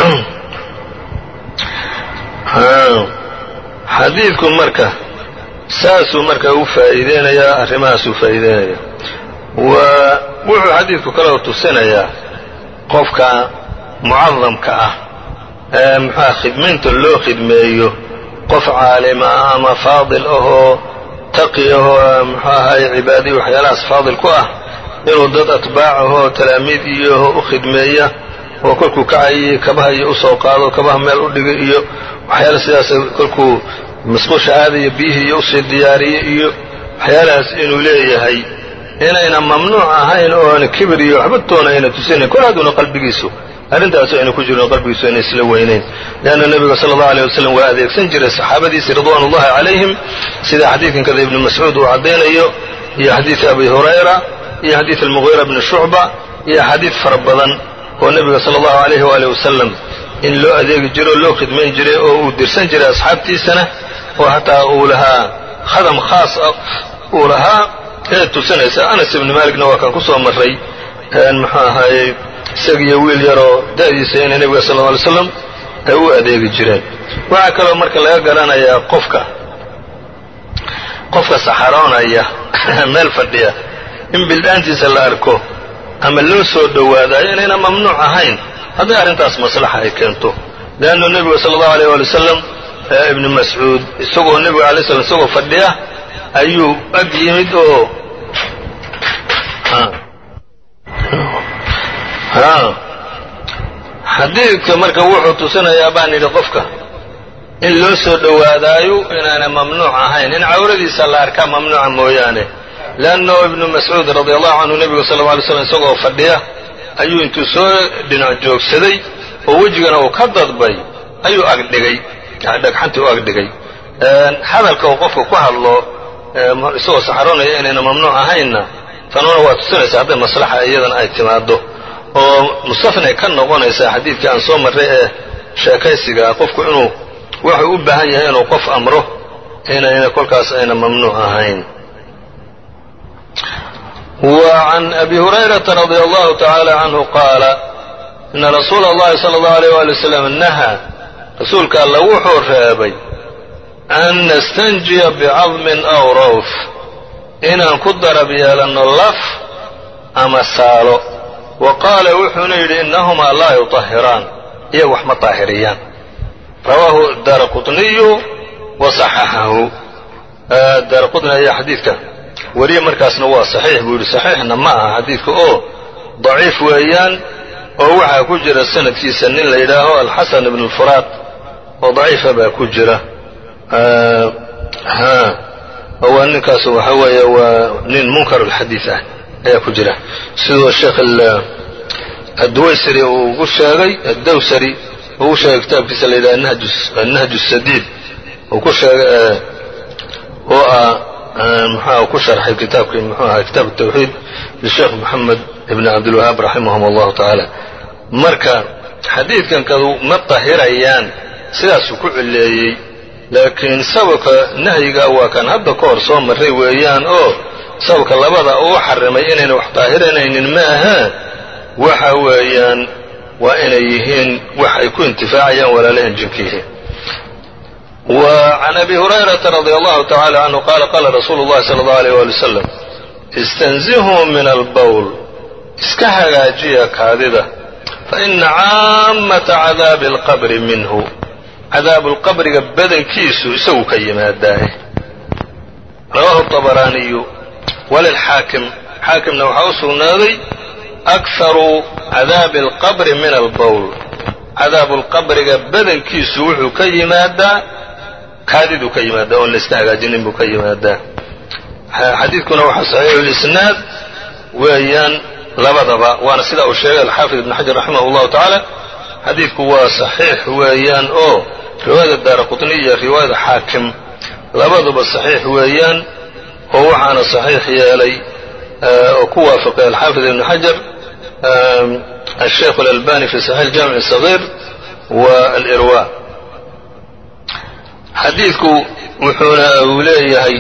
xadiidku marka saasuu marka u faa'iideynayaa arrimahaasuu faa'iideynaya wa wuxuu xadiidku kaloo tusinayaa qofka mucadamka ah ee muxuuha khidmaynta loo khidmeeyo qof caalima ah ama faadil ahoo taqi ahoo muxuu ahaye cibaadiyi waxyaalahaas faadil ku ah inuu dad atbaac ahoo talaamiid iyo u khidmeeya oo kolkuu kacayay kabaha iyo usoo qaado kabaha meel u dhigay iyo waxyaala sidaas kolkuu masquusha aadaya biyihii iyo usii diyaariye iyo waxyaalahaas inuu leeyahay inayna mamnuuc ahayn oona kibir iyo waxba toona ayna tusinayn kol haduuna qalbigiisu arrintaas ayna ku jirin qalbigiisu ayna isla weynayn leanna nebiga sala allahu aleyh wasalam waa adeegsan jiray saxaabadiisi ridwaan ullahi calayhim sida xadiidkan kada ibni mascuud uu caddaynayo iyo xadiid abi hurayra iyo xadiid almugiira bni shucba iyo axaadiid fara badan oo nebiga sala allahu alayhi waali wasalam in loo adeegi jiro oo loo khidmayn jiray oo uu dirsan jiray asxaabtiisana oo hataa uu lahaa khadam khaas ah uu lahaa ee tusinaysa anas ibni maaligna waa kaan ku soo marray muxuu ahaayey isagiiyo wiil yaroo da'diisa inay nebiga sal lla alay slam ay u adeegi jireen waxaa kaloo marka laga garanayaa qofka qofka saxaroonaya meel fadhiya in bildhaantiisa la arko ama loo soo dhowaadayo inayna mamnuuc ahayn hadday arrintaas maslaxa ay keento leannu nebiga sala allahu aleyh waali wasalam ibni mascuud isagoo nebiga alay slam isagoo fadhiya ayuu ag yimid oo xadiidka marka wuxuu tusinayaa baan yidhi qofka in loo soo dhowaadaayo inaana mamnuuc ahayn in cawradiisa la arkaa mamnuuca mooyaane leanno ibnu mascuud radi allahu canhu nebigu sal lla alay slam isagoo fadhiya ayuu intuu soo dhinac joogsaday oo wejigana uu ka dadbay ayuu agdhigay dhagxantii u agdhigay hadalka uu qofka ku hadlo isagoo saxaroonaya inayna mamnuuc ahaynna tanuna waa tusinaysa hadday maslaxa iyadana ay timaado oo mustafnay ka noqonaysaa xadiidkii aan soo marray ee sheekaysigaa qofku inuu wuxuu u baahan yahay inuu qof amro inayna kolkaas ayna mamnuuc ahayn وعن أبي هريرة رضي الله تعالى عنه قال إن رsuuل الlahi صلى الله عليه وaلي وسلم نهى rasuulka alla wuxuu reebay أn نستنجiya بcaظم أو rawf inaan ku darab yeelanno laf ama saalo wa qaala wuxuuna yidhi inahumaa laa yuطahiraan iyaga wax ma طaahiriyaan rawaahu daara quطniyu wa صaxaxahu daara quطni ayaa xadiidka wariye markaasna waa saxiix buu yidhi saxiixna ma aha xadiidka oo daciif weeyaan oo waxaa ku jira sanadkiisa nin la yidhaaho alxasan ibn اlfuraad oo daciifa baa ku jira waa ninkaas waxa weeye waa nin munkar اlxadiid ah ayaa ku jira sidoo sheekh adduwaysari uu ugu sheegay addawsari uu ugu sheegay kitaabkiisa la yidhaha annahj الsadiid uu ku sheegay oo ah mxua ku sharxay kitaabkii mxuu ahaa kitaab الtawxiid lisheekh moxamed ibn cabdilwahaab raximahum allahu tacaala marka xadiidkan kadu ma tahirayaan sidaasuu ku cileeyey laakiin sababka nahyiga waa kan hadda ka hor soo marray weeyaan oo sababka labada uu xarimay inayna wax daahiranaynin ma ahaa waxa weeyaan waa inay yihiin wax ay ku intifaacayaan walaalahan jinka yihiin وعن أبي هريرة رضي الله تعالى عنه قال قال رsuuل الlahi صلى الله عليه ولي وسلم اsتنزهوا min الbول iska hagaajiya kaadida faإna caamaةa cadaabi الqبri minhu cadaabu lqabriga badankiisu isagu ka yimaadaaye rawaahu الطabaraaniyu walilxaakim xaakimna waxaa u sugnaaday أkharu cadaabi الqabri min albowl cadaabu lqabriga badankiisu wuxuu ka yimaadaa kaadiduu ka yimaadaa oon la iska hagaajinin buu ka yimaadaa xadiidkuna waxaa saxiixu lisnaad weeyaan labadaba waana sidaa uu sheegay alxaafid ibn xajar raximah اllahu tacaala xadiidku waa saxiix weeyaan oo riwaayada daara qutni iyo riwaayada xaakim labaduba saxiix weeyaan oo waxaana saxiix yeelay oo ku waafaqay alxaafid ibn xajar الشhيkh الألباني في صحيح الجامع الصغير والإrواء xadiidku wuxuuna uu leeyahay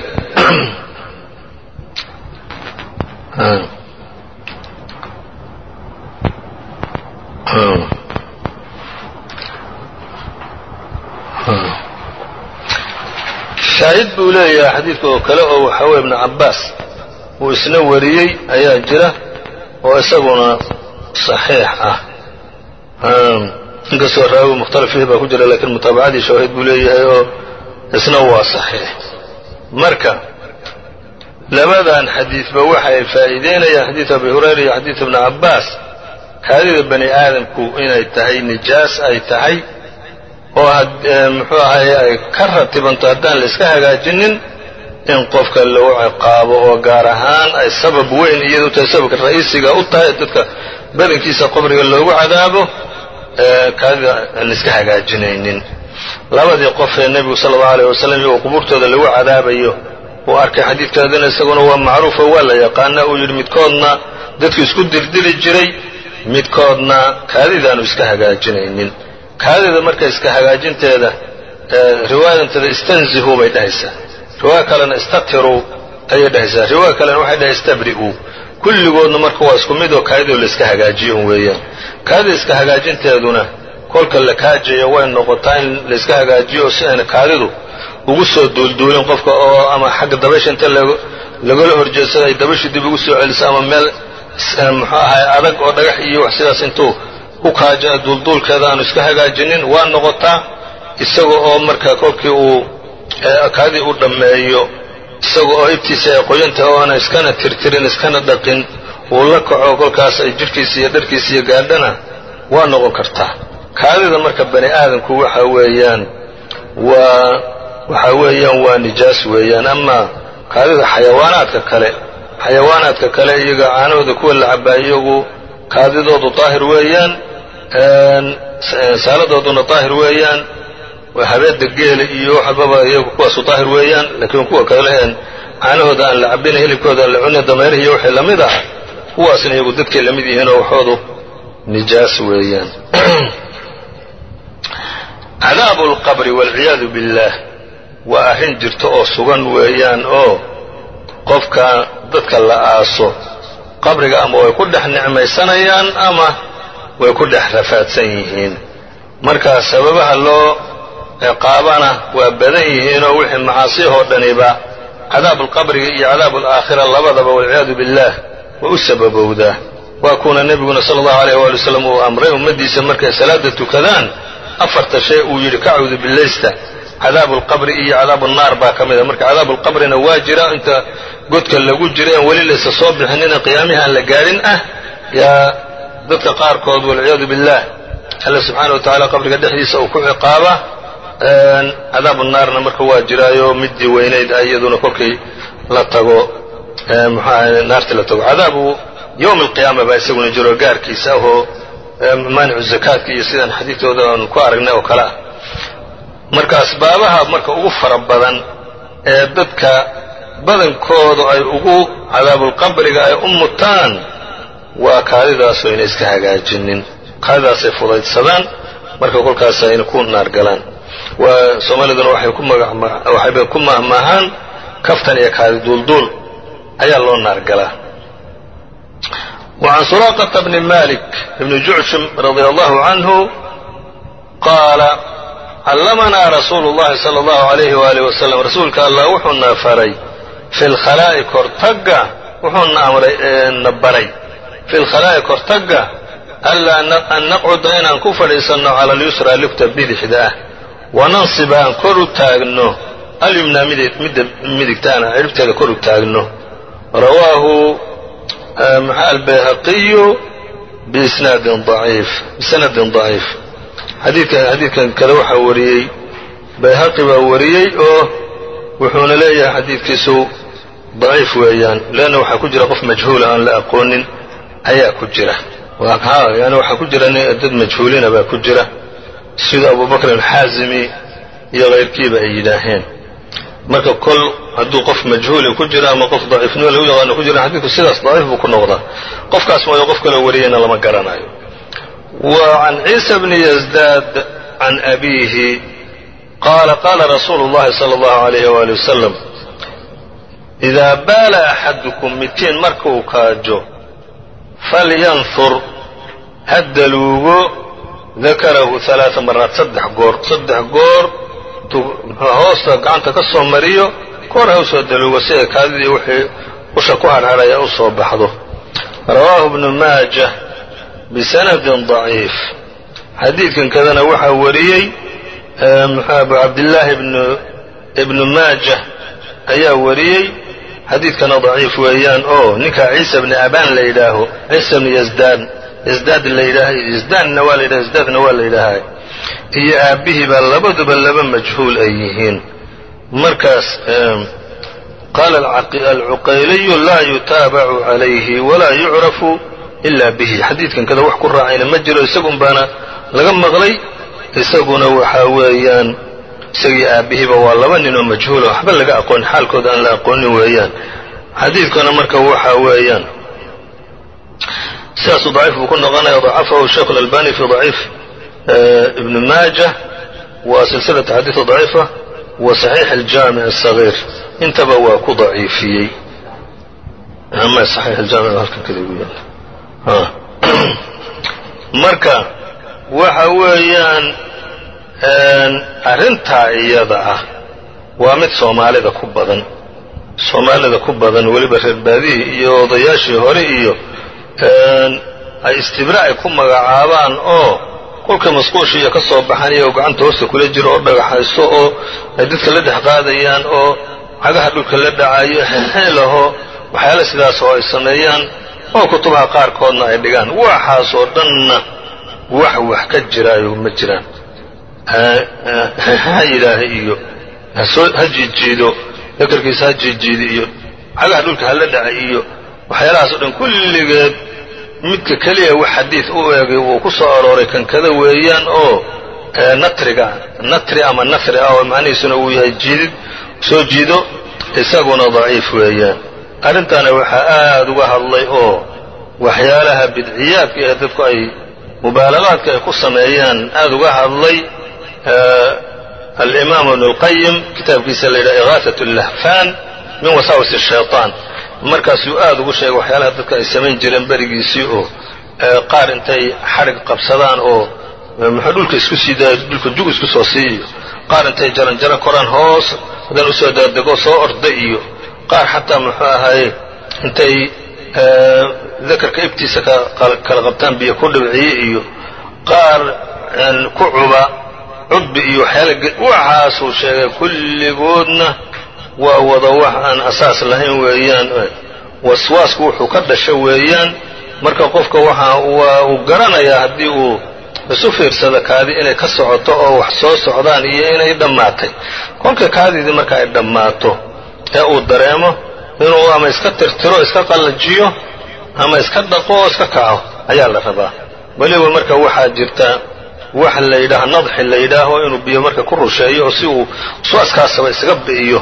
shaahid buu leeyahay xadiidka oo kale oo waxaa weye ibnu cabaas uu isna wariyey ayaa jira oo isaguna صaxiix ah inkastoo raawi mukhtalif fiih baa ku jira lakiin mutaabacadii shawaahid buu leeyahay oo isna waa صaxiix marka labadan xadiidba waxay faa'iideynayaan xadiid abi hurayra iyo xadiid ibni cabaas kaadida bani aadamku inay tahay nijaas ay tahay oo muxuu ahaye ay ka ratibanto haddaan la iska hagaajinin in qofka lagu ciqaabo oo gaar ahaan ay sabab weyn iyadu tahay sababka ra'iisiga u tahay dadka badankiisa qabriga loogu cadaabo kaadida aan la iska hagaajinaynin labadii qof ee nebigu sala allau alayh wasalam iyagoo qubuurtooda lagu cadaabayo uu arkay xadiidkaadina isaguna waa macruufo waa la yaqaana uu yidhi midkoodna dadku isku dirdiri jiray midkoodna kaadidaanu iska hagaajinaynin kaadida marka iska hagaajinteeda riwaayadanteeda istanzihu bay dhahaysaa riwaaya kalena istatiruu ayay dhahaysaa riwaaya kalena waxay dhahay istabri'uu kulligoodna marka waa isku mid oo kaadidoo la iska hagaajiyo un weeyaan kaadida iska hagaajinteeduna kolka la kaajayo way noqotaa in la iska hagaajiyo si ayna kaadidu ugu soo duulduulin qofka oo ama xagga dabaysha inta lagala horjeedsada ay dabasha dib ugu soo celiso ama meel muxuu ahay adag oo dhagax iyo wax sidaas intuu ku kaaja duulduulkeeda aanu iska hagaajinin waa noqotaa isaga oo marka kolkii uu kaadii u dhammeeyo isaga oo ibtiisa ay qoyantahay oo aana iskana tirtirin iskana dhaqin uu la kaco kolkaas ay jidhkiisa iyo dharkiisa iyo gaadhana waa noqon kartaa kaadida marka bani aadamku waxa weeyaan waa waxaa weeyaan waa nijaas weeyaan ama kaadida xayawaanaadka kale xayawaanaadka kale iyaga caanahooda kuwa la cabaa iyagu kaadidoodu daahir weeyaan saaladooduna daahir weeyaan habeeda geela iyo waxbaba iyagu kuwaasu daahir weeyaan laakiin kuwa kale een caanahooda aan la cabina hilibkooda aan la cunin dameerihi iyo wixii lamid ah kuwaasna iyagu dadkay la mid yihiin oo waxoodu nijaas weeyaan cadaabu alqabri waalciyaadu billaah waa arrin jirta oo sugan weeyaan oo qofka dadka la aaso qabriga ama way ku dhex nicmaysanayaan ama way ku dhex rafaadsan yihiin marka sababaha loo ciqaabana waa badan yihiinoo wixii macaasiyahoo dhaniba cadaabu alqabriga iyo cadaabu alaakhira labadaba walciyaadu billaah way u sababowdaa waa kuuna nebiguna sala allahu alayh waali wasalam uu amray ummaddiisa markay salaada tukadaan afarta shay uu yidhi ka cawdu billaysta cadaabu alqabri iyo cadaabu annaar baa ka mid a marka cadaabu alqabrina waa jira inta godka lagu jira en weli laysa soo bixinina qiyaamihii aan la gaadhin ah yaa dadka qaarkood walciyaadu billaah alla subxaana wa tacala qabriga dhexdiisa uu ku ciqaaba cadaabu naarna marka waa jiraayo midii weynayd ah iyaduna kolkay la tago muxuaha naartii la tago cadaabu yowm alqiyaama baa isaguna jiro gaarkiisa ahoo maanicu zakaadka iyo sidaan xadiidkooda aan ku aragnay oo kale ah marka asbaabaha marka ugu fara badan ee dadka badankoodu ay ugu cadaabulqabriga ay u mutaan waa kaadidaasoo ayna iska hagaajinin kaadidaasay fudaydsadaan marka kolkaas ayna ku naargalaan waa soomaaliduna waxay ku waxayba ku mahmaahaan kaftan iyo kaadi duulduul ayaa loo naargalaa وعن سراقة بن مالك بن جعشم رضي الله عنه قال علمنا رsuuل اللhi صلى الله عليه وaله وسلم rasuulka allah wuxuuna faray في الkhalaa'i kortaga wuxuuna amray na baray في الkhalaa'i kortaga أlaa an naqcuda inaan ku fadhiisanno calى اليusrى lugta bidixda ah wananصiba aan kor u taagno alyumnaa midda midigtaana ciribteeda kor u taagno rawaahu mxa albayhaqiyu biisnaadin ضaciif bisanadin ضaciif xadiidka xadiidkan kale waxaa wariyey bayhaqi baa wariyey oo wuxuuna leeyahay xadiidkiisu daciif weeyaan leanna waxaa ku jira qof majhuula aan la aqoonin ayaa ku jira yani waxaa ku jira dad majhuulina baa ku jira sida abubakr alxaazimi iyo kayrkiiba ay yidhaaheen marka kol hadduu qof majhuuli ku jiro ama qof daciifnimo lagu yaqaano ku jira xadiidku sidaas daciif buu ku noqdaa qofkaas mooyo qof kaloo wariyeyna lama garanayo وعن عيسى بن يزداد عن أبيه قال قال رsuuل اللhi صلى الله عليه وaلي وسلم إذا baala أxadكم midkiin markuu kaajo falyanfur ha daluugo dakarahu ثaلaaثa maraat saddex goor saddex goor hoosta gacanta ka soo mariyo koor ha usoo daluugo si ay kaadidii wixii usha ku harharaya u soo baxdo rawaahu بن maaجة bisanadin daciif xadiidkan kadana waxaa wariyey abu cabdillaahi ibnu maajah ayaa wariyey xadiidkana daciif weeyaan oo ninkaa ciisa bni abaan la yidhaaho ciisa bni yasdaan yasdaad la yidhaah yasdaanna waa la yidhaha yasdaadna waa la yidhaahaa iyo aabbihii baa labaduba laba majhuul ay yihiin markaas qaala alcuqayliyu laa yutaabacu calayhi walaa yucrafu ila bihi xadiidkan kada wax ku raacayna ma jiro isagun baana laga maqlay isaguna waxaa weeyaan isagii aabbihiiba waa laba nin oo majhuula waxba laga aqoon xaalkooda aan la aqoonin weeyaan xadiidkuna marka waxaa weeyaan sidaasuu daciif buu ku noqonaya dacafahu sheikh اlalbani fi daciif ibn maajah wa silsilata xadiida daciifa wa saxiix aljaamic الصagiir intaba waa ku daciifiyey ama saxiix aljaamic halkan kada ugu yaala marka waxa weeyaan arrintaa iyada ah waa mid soomaalida ku badan soomaalida ku badan weliba reer baadihii iyo odayaashii hore iyo ay istibra ay ku magacaabaan oo kolka masquushiiyo ka soo baxanaya oo gacanta hoosta kula jiro oo dhagaxayso oo ay dadka la dhex qaadayaan oo cagaha dhulka la dhacayo xeelxeelaho waxyaala sidaas oo ay sameeyaan oo kutubaha qaarkoodna ay dhigaan waxaasoo dhanna wax wax ka jiraayo ma jiraan ha yidhaaha iyo hasoo ha jiidjiido dakarkiisa ha jiidjiidi iyo xagaha dhulka hala dhaca iyo waxyaalahaas o dhan kulligeed midka keliya wax xadiid u eegay uu ku soo arooray kankada weeyaan oo natriga natri ama nafri ah oo macnihiisuna uu yahay jiidid soo jiido isaguna daciif weeyaan arrintaana waxaa aad uga hadlay oo waxyaalaha bidciyaadka ee dadku ay mubaalagaadka ay ku sameeyaan aad uga hadlay alimaam ibnu اlqayim kitaabkiisa la yidhaha igaaثaة اllahfan min wasaawis الshayطaan markaasuu aad ugu sheegay waxyaalaha dadka ay samayn jireen berigiisii oo qaar intay xadhig qabsadaan oo muxuu dhulka isku sii daaya dhulka jug isku soo siiyo qaar intay jaran jaro koraan hoos hadan usoo daadego soo orda iyo qaar xataa muxuu ahaye intay dakarka ibtiisa kala qabtaan biyo ku dhibciye iyo qaar ku cuba cudbi iyo waxyaala waxaasuu sheegay kulligoodna waa wada wax aan asaas lahayn weeyaan waswaasku wuxuu ka dhasho weeyaan marka qofka waxa waa uu garanayaa haddii uu isu fiirsado kaadi inay ka socoto oo wax soo socdaan iyo inay dhammaatay kolka kaadiidii marka ay dhammaato ee uu dareemo inuu ama iska tirtiro iska qallajiyo ama iska dhaqo oo iska kaco ayaa la rabaa weliba marka waxaa jirta wax la yidhaaha nadxi la yidhaaho inuu biyo marka ku rusheeyo oo si uu waswaaskaasaba isaga bi'iyo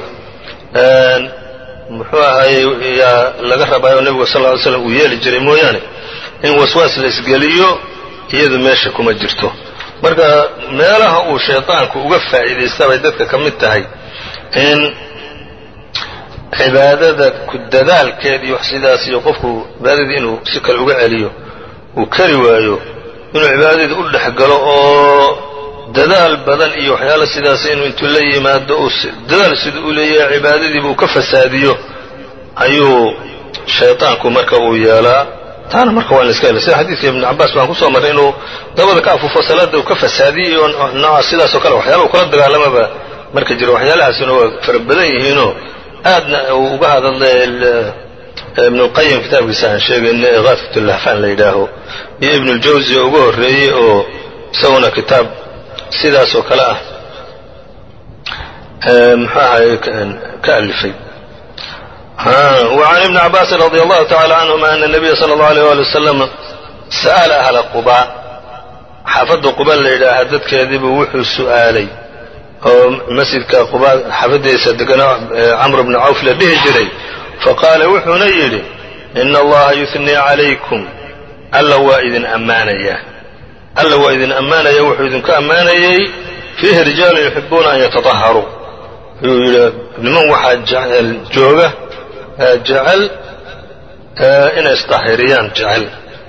muxuu ahaye yaa laga rabaayo nebigu sal ly slam uu yeeli jiray mooyaane in waswaas la isgeliyo iyadu meesha kuma jirto marka meelaha uu shaydaanku uga faa'iidaysta bay dadka ka mid tahay in cibaadada ku dadaalkeed iyo wax sidaas iyo qofku cibaadadii inuu si kale uga celiyo uu kari waayo inuu cibaadadii u dhex galo oo dadaal badan iyo waxyaala sidaas inuu intuu la yimaado uu dadaal sida u leeyahay cibaadadiiba uu ka fasaadiyo ayuu shaydaanku marka uu yeelaa taana marka waa in la iska hela sida xadiidka ibnu cabbaas baan kusoo marray inuu dabada ka afuufo salaada uu ka fasaadiyey oo nooca sidaas oo kale waxyaala uu kula dagaalamaba marka jiro waxyaalahaasina waa fara badan yihiinoo aadna uu uga hadalay ibnu lqayim kitaabkiisa aan sheegayna igaafat lahfaan la yidhaaho iyo ibnu ljawzi oo uga horreeyey oo isaguna kitaab sidaas oo kale ah muxuu ahay ka alifay وعn iبن cabاasi رضي الله تعالى عنهma أن النبya slى الله عليه ولي وسلم sأل أهلa qubا xaafadda quba la yidhaaha dadkeediibuu wuxuu su'aalay oo masjidka quba xaafaddiisa degano camr bn cawf la dhihi jiray faqaala wuxuuna yidhi إن اllaha yuثنii عalaykum alla waa idin ammaanaya alla waa idin ammaanaya wuxuu idinku ammaanayey fiihi rijaalu yuxibuuna an yataطaharuu yuu yidhi niman waxaa jooga jecel inay isطaahiriyaan jecel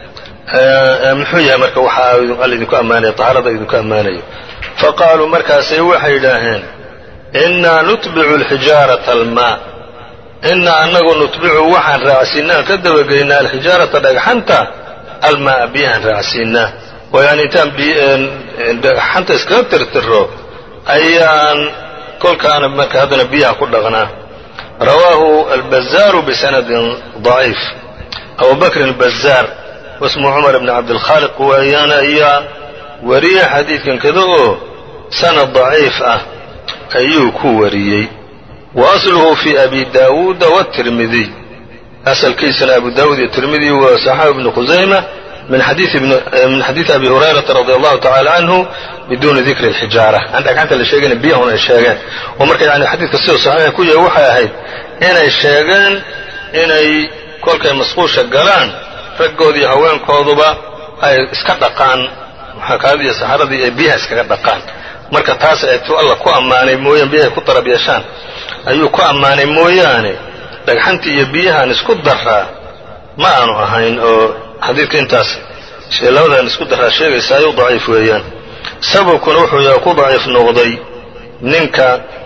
muxuu yahay marka waxaa alla idinku ammaanaya طahaarada idinku ammaanayo faqaaluu markaasay waxay yidhaaheen inaa nutbicu اlxijaaraةa almaa inaa anagu nutbicu waxaan raacsiinaan ka dabageynaa alxijaarata dhagxanta almaa biyahaan raacsiinaa oo yani intaan dhagxanta iskaga tirtiro ayaan kolkaana marka haddana biyaha ku dhaqnaa rawaahu albazaaru bisanadin ضaciif abu bakrin albazaar wasmu cumar bni cabdilkhaaliq waayaana ayaa wariye xadiidkan kada oo sanad daciif ah ayuu ku wariyey wa asluhu fi abi daawuuda wاtirmidiy asalkiisana abu daawuud iyo tirmidi waa saxaabi ibnu khusayma min xadiidi abi hurayrata radi allahu tacala canhu biduuni dikri اlxijaara aan dhagxanta la sheegayna biyahun ay sheegeen oo marka yani xadiidka siduu saxiixa ku yahay waxay ahayd inay sheegeen inay kolkay masquusha galaan raggoodiiyo haweenkooduba ay iska dhaqaan muxakaadii iyo saxaradii ay biyaha iskaga dhaqaan marka taas eetuu alla ku ammaanay mooyaan biyahay ku darab yeeshaan ayuu ku ammaanay mooyaane dhagxantii iyo biyahan isku daraa ma aanu ahayn oo xadiidka intaas labadan isku daraa sheegaysa ayuu daciif weeyaan sababkuna wuxuu yahay ku daciif noqday ninka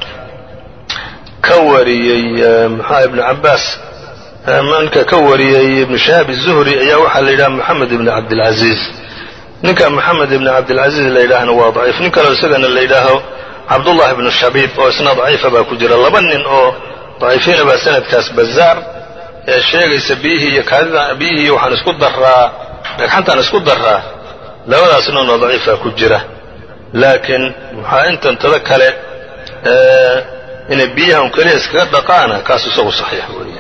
ka wariyey muxua ibnu cabbaas ninka ka wariyey ibnu shahaab الzuhri ayaa waxaa la yidhaha moxamed ibn cabdilcaziiz ninka moxamed ibn cabdilcaziiz la yidhaahna waa daciif nin kaleo isagana la yidhaaho cabdullahi ibnu shabiib oo isna daciifa baa ku jira laba nin oo daciifiina baa sanadkaas bazaar ee sheegaysa biyihii iyo kaadida biyihii waxaan isku daraa dhagxantaan isku daraa labadaas ninoo daciifaa ku jira laakiin maxaa intantada kale inay biyaha un keliya iskaga dhaqaana kaas isagu saxiix weeye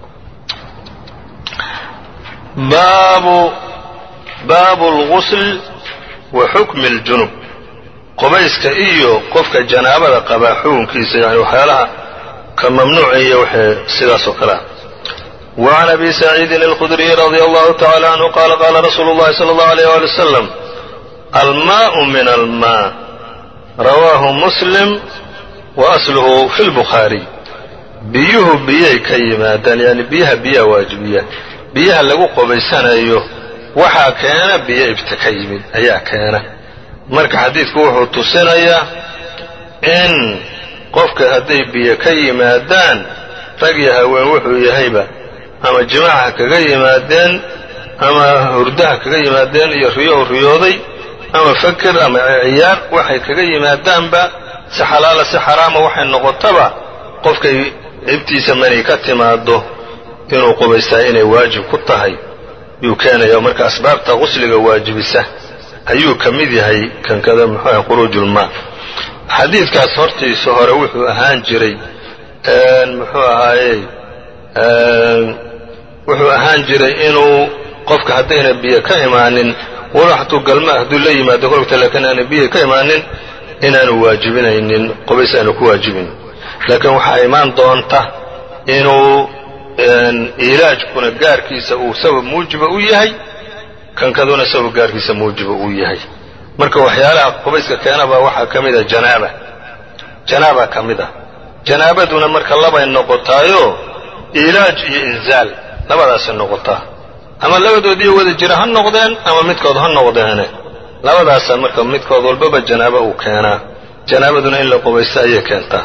baabu baabu اlgusl wa xukmi اljunub qubayska iyo qofka janaabada qabaa xukunkiisa yani waxyaalaha ka mamnuucaya waxay sidaas oo kale ah وعn أbي سعيidi الخdري رضي الله تعالى عنه qال qاla رsuل الlahi صلى الله عليه ولي وسلم almاء min الmاء rawaahu msلم وأslhu fi الbخaarي biyuhu biyay ka yimaadaan yani biyaha biyaha waajibiya biyaha lagu qubaysanayo waxaa keena biyo ibta ka yimid ayaa keena marka xadiidku wuxuu tusinayaa in qofka hadday biyo ka yimaadaan rag iyo haween wuxuu yahayba ama jimaaca kaga yimaadeen ama hurdaha kaga yimaadeen iyo riyohu riyooday ama fakir ama ciyaar waxay kaga yimaadaanba si xalaala si xaraama waxay noqotaba qofkay ibtiisa mani ka timaado inuu qubaystaa inay waajib ku tahay yuu keenaya marka asbaabta qusliga waajibisa ayuu ka mid yahay kankada muxuuaha quruujulmaa xadiidkaas hortiisa hore wuxuu ahaan jiray muxuu ahaaye wuxuu ahaan jiray inuu qofka haddayna biyo ka imaanin walo hatuu galma hadduu la yimaado kologta laakiin aana biyo ka imaanin inaanu waajibinaynin qubays aanu ku waajibin laakiin waxaa imaan doonta inuu ilaajkuna gaarkiisa uu sabab muujiba u yahay kankaduna sabab gaarkiisa muujiba uu yahay marka waxyaalaha qubayska keenabaa waxaa ka mid a janaaba janaaba ka mid a janaabaduna marka labay noqotaayo ilaaj iyo inzaal labadaasay noqotaa ama labadoodiiyo wada jira ha noqdeen ama midkood ha noqdeene labadaasa marka midkood walbaba janaaba uu keenaa janaabaduna in la qubaysto ayay keentaa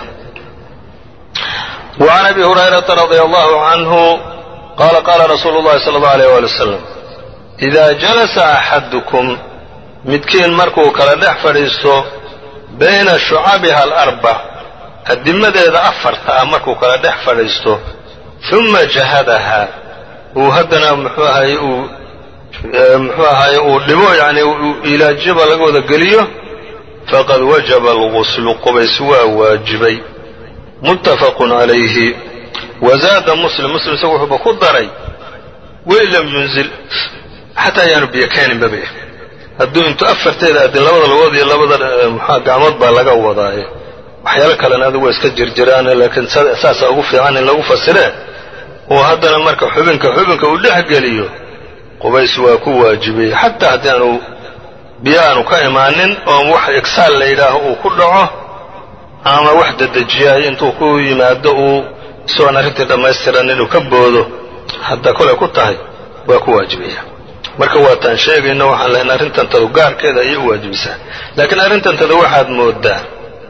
وعn أbي هuريرaةa رضي الله عنه qال qاla رsuuل الlahi صلى الله عليه ولي وسلم إida جلسa أxadكم midkiin markuu kala dhex fadhiisto bayna shucabiha الأربع adimadeeda afarta ah markuu kala dhex fadhiisto ثuma jahadaha uu haddana mxuu ahaye uu mxuu ahaye uu dhibo yani ilaajyaba laga wada geliyo faqad wajaba الغusl qubays waa waajibay muttafaqu calayhi wazaada muslim muslim isagu wuxuuba ku daray wain lam yunzil xataa ayaanu biyo keeninbabe hadduu intu afarteeda adin labada lugood iyo labada mxua gacmood baa laga wadaaye waxyaalo kalena adigu waa iska jirjiraane laakiin saasaa ugu fiican in lagu fasiree oo haddana marka xubinka xubinka uu dhex geliyo qubays waa ku waajibiyey xataa haddii aanu biyo aanu ka imaanin oo wax igsaal la yidhaaho uu ku dhaco ama wax dedejiyaay intuu ku yimaado uu isagoon arrintii dhammaystiran inuu ka boodo hadda kolay ku tahay waa ku waajibaya marka waataan sheegayno waxaan lahayn arrintantadu gaarkeeda ayay u waajibisaa laakiin arrintantada waxaad moodaa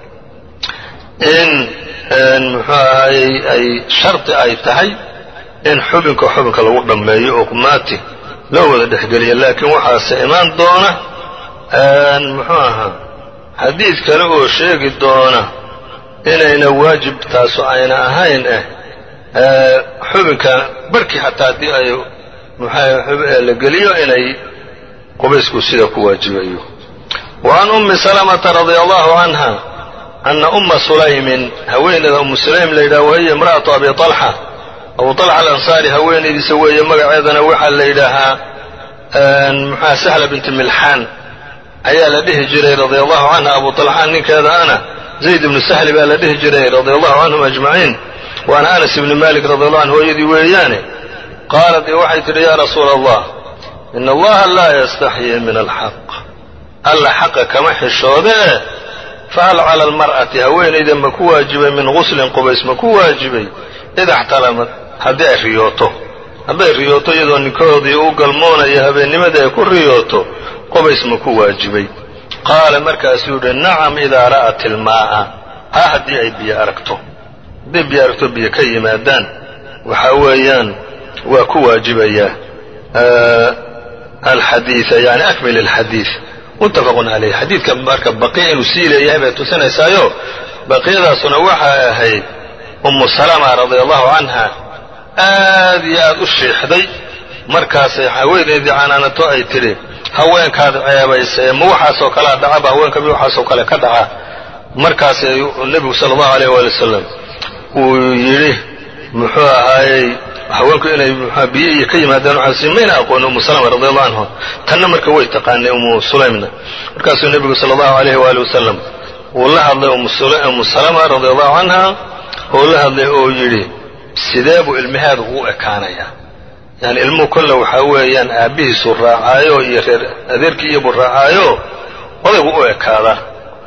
in muxuu ahayey ay shardi ay tahay in xubinka xubinka lagu dhammeeyo oo qumaati loo wada dhexgeliya laakiin waxaase imaan doona muxuu ahaa xadiid kale oo sheegi doona inayna waajib taasu ayna ahayn eh xubinka barhkii xataa haddii ay muxua la geliyo inay qubaysku sida ku waajibayo wa can ummi salamata radia allahu canha ana umma sulaymin haweeneeda ummu sulaym la yidhaha wahiya imra'atu abi طalxa abu طalxa alansaari haweenaydiisa weeye magaceedana waxaa la yidhaahaa muxua sahla binti milxaan ayaa la dhihi jiray radia allahu canha abu طalxaan ninkeeda ana zayd ibnu sahli baa la dhihi jiray radia allahu canhum ajmaciin waana anas ibni malik radi allahu canhu hooyadii weeyaane qaalat waxay tidhi yaa rasuula allah ina allaha laa yastaxyii min alxaq alla xaqa kama xishoodee fahal cala almar'ati haweenayda ma ku waajibay min guslin qubays ma ku waajibay id axtalamad haddii ay riyooto hadday riyooto iyadoo ninkoodii u galmoonaya habeennimadii ay ku riyooto qubays ma ku waajibay qaala markaasuu yidhi nacam idaa ra'at ilmaa'a ha haddii ay biyo aragto hadday biyo aragto biyo ka yimaadaan waxa weeyaan waa ku waajibayaa alxadiida yani akmil alxadiid muttafaqun calayh xadiidka marka baqiya inuu sii leeyahay bay tusinaysaayo baqiyadaasuna waxay ahayd ummu salama radia allahu canha aad iyo aad u shiixday markaasay haweenaydii canaanato ay tidhi haweenkaad ceebaysa ma waxaasoo kalea dhacaba haweenka mi waxaasoo kale ka dhaca markaas nebigu sala allahu alayh waali wasalam uu yidhi muxuu ahaayey haweenku inay mxua biyo iyo ka yimaadaan waxaas mayna aqooni umu salama radi allahu canhu tanna marka way taqaanay umu sulaymna markaasuu nebigu sala allahu alayh waali wasalam uu la hadlay umu salama radi allahu canha oo la hadlay oo yidhi sidee buu ilmaheedu ugu ekaanayaa yani ilmuhu kolle waxaa weeyaan aabbihiisuu raacaayo iyo reer adeerkii iyobuu raacaayo odaygu u ekaadaa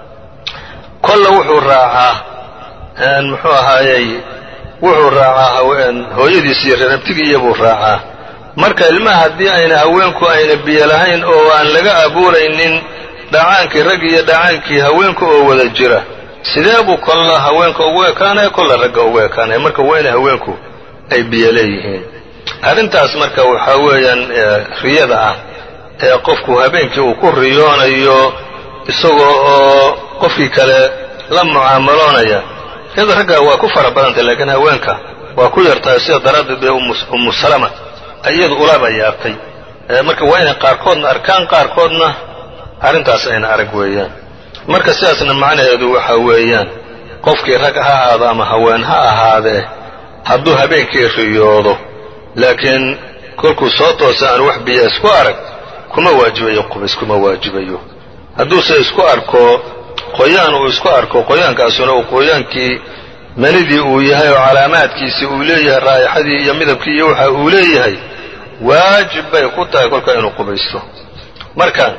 kolle wuxuu raacaa muxuu ahaayey wuxuu raacaa hooyadiis iyo reer abtigii iyobuu raacaa marka ilmaha haddii ayna haweenku ayna biyo lahayn oo aan laga abuuraynin dhacaankii rag iyo dhacaankii haweenka oo wada jira sidee buu kolla haweenka ugu ekaanaya kolla ragga ugu ekaanaya marka waa inay haweenku ay biyo leeyihiin arrintaas marka waxaa weeyaan riyada ah ee qofku habeenkii uu ku riyoonayo isagoo oo qofkii kale la mucaamaloonaya riyada ragga waa ku fara badantay laakiin haweenka waa ku yartahay sida daraaddeed bee ummu salama iyadu ulaba yaabtay marka waa inay qaarkoodna arkaan qaarkoodna arrintaas ayna arag weeyaan marka sidaasna macnaheedu waxa weeyaan qofkii rag ha ahaado ama haween ha ahaadee hadduu habeenkii riyoodo laakiin kolkuu soo toosa aan wax biya isku arag kuma waajibayo qubays kuma waajibayo hadduuse isku arko qoyaan uu isku arko qoyaankaasuna uu qoyaankii manidii uu yahay oo calaamaadkiisii uu leeyahay raa'ixadii iyo midabkii iyo waxa uu leeyahay waajib bay ku tahay kolka inuu qubaysto marka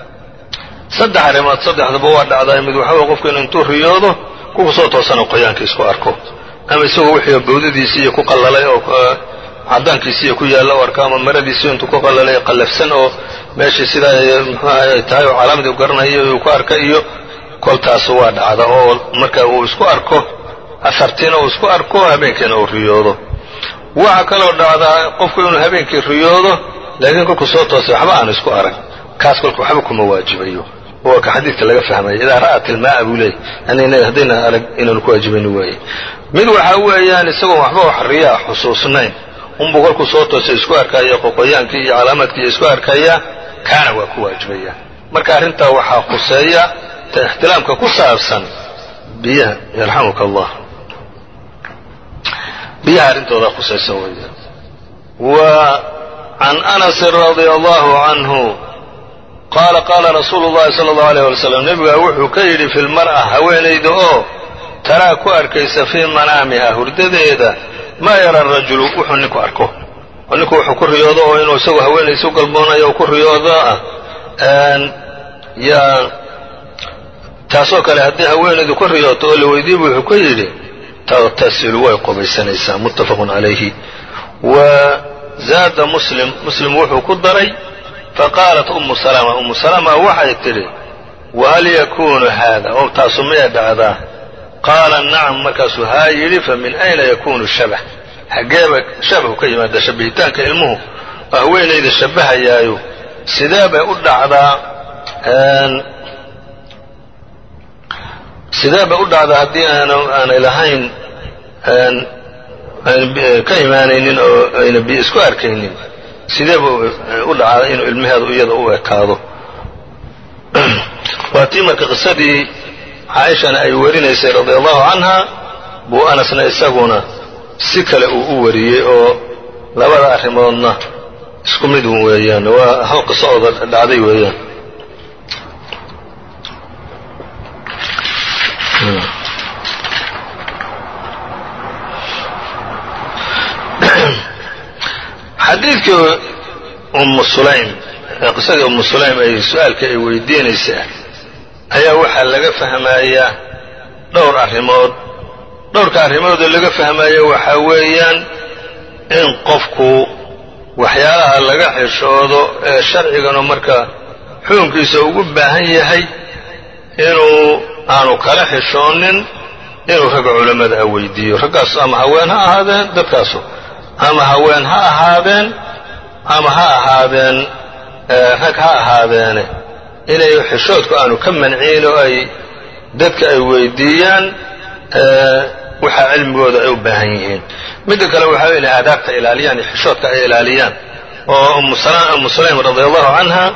saddex arrimood saddexdaba waa dhacdaa mid waxaa qofku inu intuu riyoodo kuku soo toosana qoyaankii isku arko ama isagoo wixii bawdadiisiiyo ku qallalay oo cadaankiisiiyo ku yaalla u arko ama maradiisii intuu ku qallalay qallafsan oo meeshii sidaa muxuaha ay tahay oo calaamadii u garanayo uu ku arka iyo koltaasu waa dhacda oo marka uu isku arko asartiina uu isku arko habeenkiina uu riyoodo waxaa kaloo dhacdaa qofku inuu habeenkii riyoodo laakiin kolkuu soo toosay waxba aan isku arag kaas kolka waxba kuma waajibayo waa ka xadiidka laga fahmaya idaa ra'at ilmaaa buu leeyay yani haddayna arag inaanu ku waajibayni waaye mid waxaa weeyaan isagoon waxba wax riyaa xusuusnayn unbuu kolkuu soo toosay isku arkaya qoqoyaankii iyo calaamaadkii isku arkaya kaana waa ku waajibaya marka arrintaa waxaa khuseeya ta ixtilaamka ku saabsan biyaha yarxamuka allah biyaha arrintoodaa khusaysan weya wa can anasin radia allahu canhu qaala qaala rasuulu llahi sala allahu aleyh wala slam nebigaa wuxuu ka yidhi fi lmar'a haweenayda oo taraa ku arkaysa fii manaamiha hurdadeeda maa yara rajulu wuxuu ninku arko oo ninku wuxuu ku riyoodo oo inuu isagoo haweenaysa u galboonayo oo ku riyoodo ah yaa taasoo kale haddii haweenaydu ku riyooto oo la weydiiba wuxuu ka yidhi taqtasilu way qubaysanaysaa muttafaqun calayhi wa zaada muslim muslim wuxuu ku daray faqaalat umu salama umu salama waxay tidhi wahal yakuunu haada oo taasu miyay dhacdaa qaala nacam markaasuu haa yidhi fa min ayna yakuunu shabah xaggeeba shabahu ka yimaada shabbihitaanka ilmuhu oo haweenayda shabbahayaayo sidee bay u dhacdaa sidee bay u dhacdaa haddii aanay lahayn ka imaanaynin oo ayna biyo isku arkaynin sidee buu u dhacdaa inuu ilmaheedu iyada u ekaado waa tii marka qisadii caaishana ay warinaysay radia allahu canha buu anasna isaguna si kale uu u wariyey oo labada arrimoodna isku mid un weeyaan waa hal qiso ooda dhacday weeyaan xadiidkii ummu sulaym qisadii ummu sulaym ay su-aalka ay weydiinaysaa ayaa waxaa laga fahmayaa dhowr arrimood dhowrka arrimoodoo laga fahmaya waxaa weeyaan in qofku waxyaalaha laga xishoodo ee sharciganu marka xukunkiisa ugu baahan yahay inuu aanu kala xishoonin inuu ragga culammada a weydiiyo raggaas ama haween ha ahaadeen dadkaasu ama haween ha ahaadeen ama ha ahaadeen rag ha ahaadeene inay xishoodku aanu ka manciin oo ay dadka ay weydiiyaan waxaa cilmigooda ay u baahan yihiin midda kale waxaa inay aadaabta ilaaliyaan iyo xishoodka ay ilaaliyaan oo ummu sulaym radia allahu canha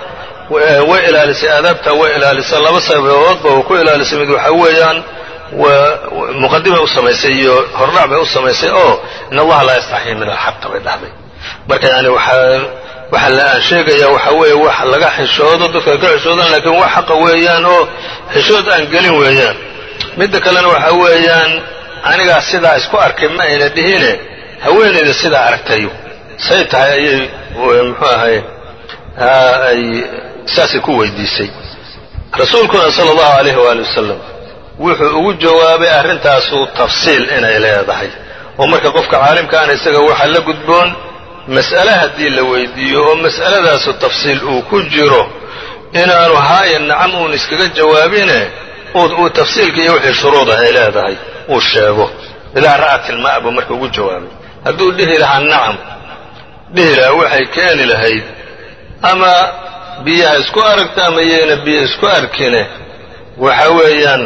way ilaalisay aadaabta way ilaalisay laba sababoodba uu ku ilaalisay mid waxaa weeyaan muqadimay u samaysay iyo hordhac bay u samaysay oo in allaha laa yastaxyi min alxaqa bay dhahday marka yani waxaa waxa la aan sheegayaa waxaa weeye wax laga xishoodo dadka ka xishoodan laakiin wax xaqa weeyaan oo xishood aan gelin weeyaan midda kalena waxaa weeyaan anigaa sidaa isku arkay ma ayna dhihine haweenayda sidaa aragtayo say tahay ayay muxuu ahay ay saasay ku weydiisay rasuulkuna sala allahu alayhi waali wasalam wuxuu ugu jawaabay arrintaasu tafsiil inay leedahay oo marka qofka caalimkaana isaga waxaa la gudboon mas'ale haddii la weydiiyo oo mas'aladaasu tafsiil uu ku jiro inaanu haaya nacam uun iskaga jawaabine uu tafsiilka iyo wixii shuruudah ay leedahay uu sheego idaa ra'at ilmaa buu marka ugu jawaabay hadduu dhihi lahaa nacam dhihi lahaa waxay keeni lahayd ama biyaha isku aragta ama yayna biyo isku arkine waxa weeyaan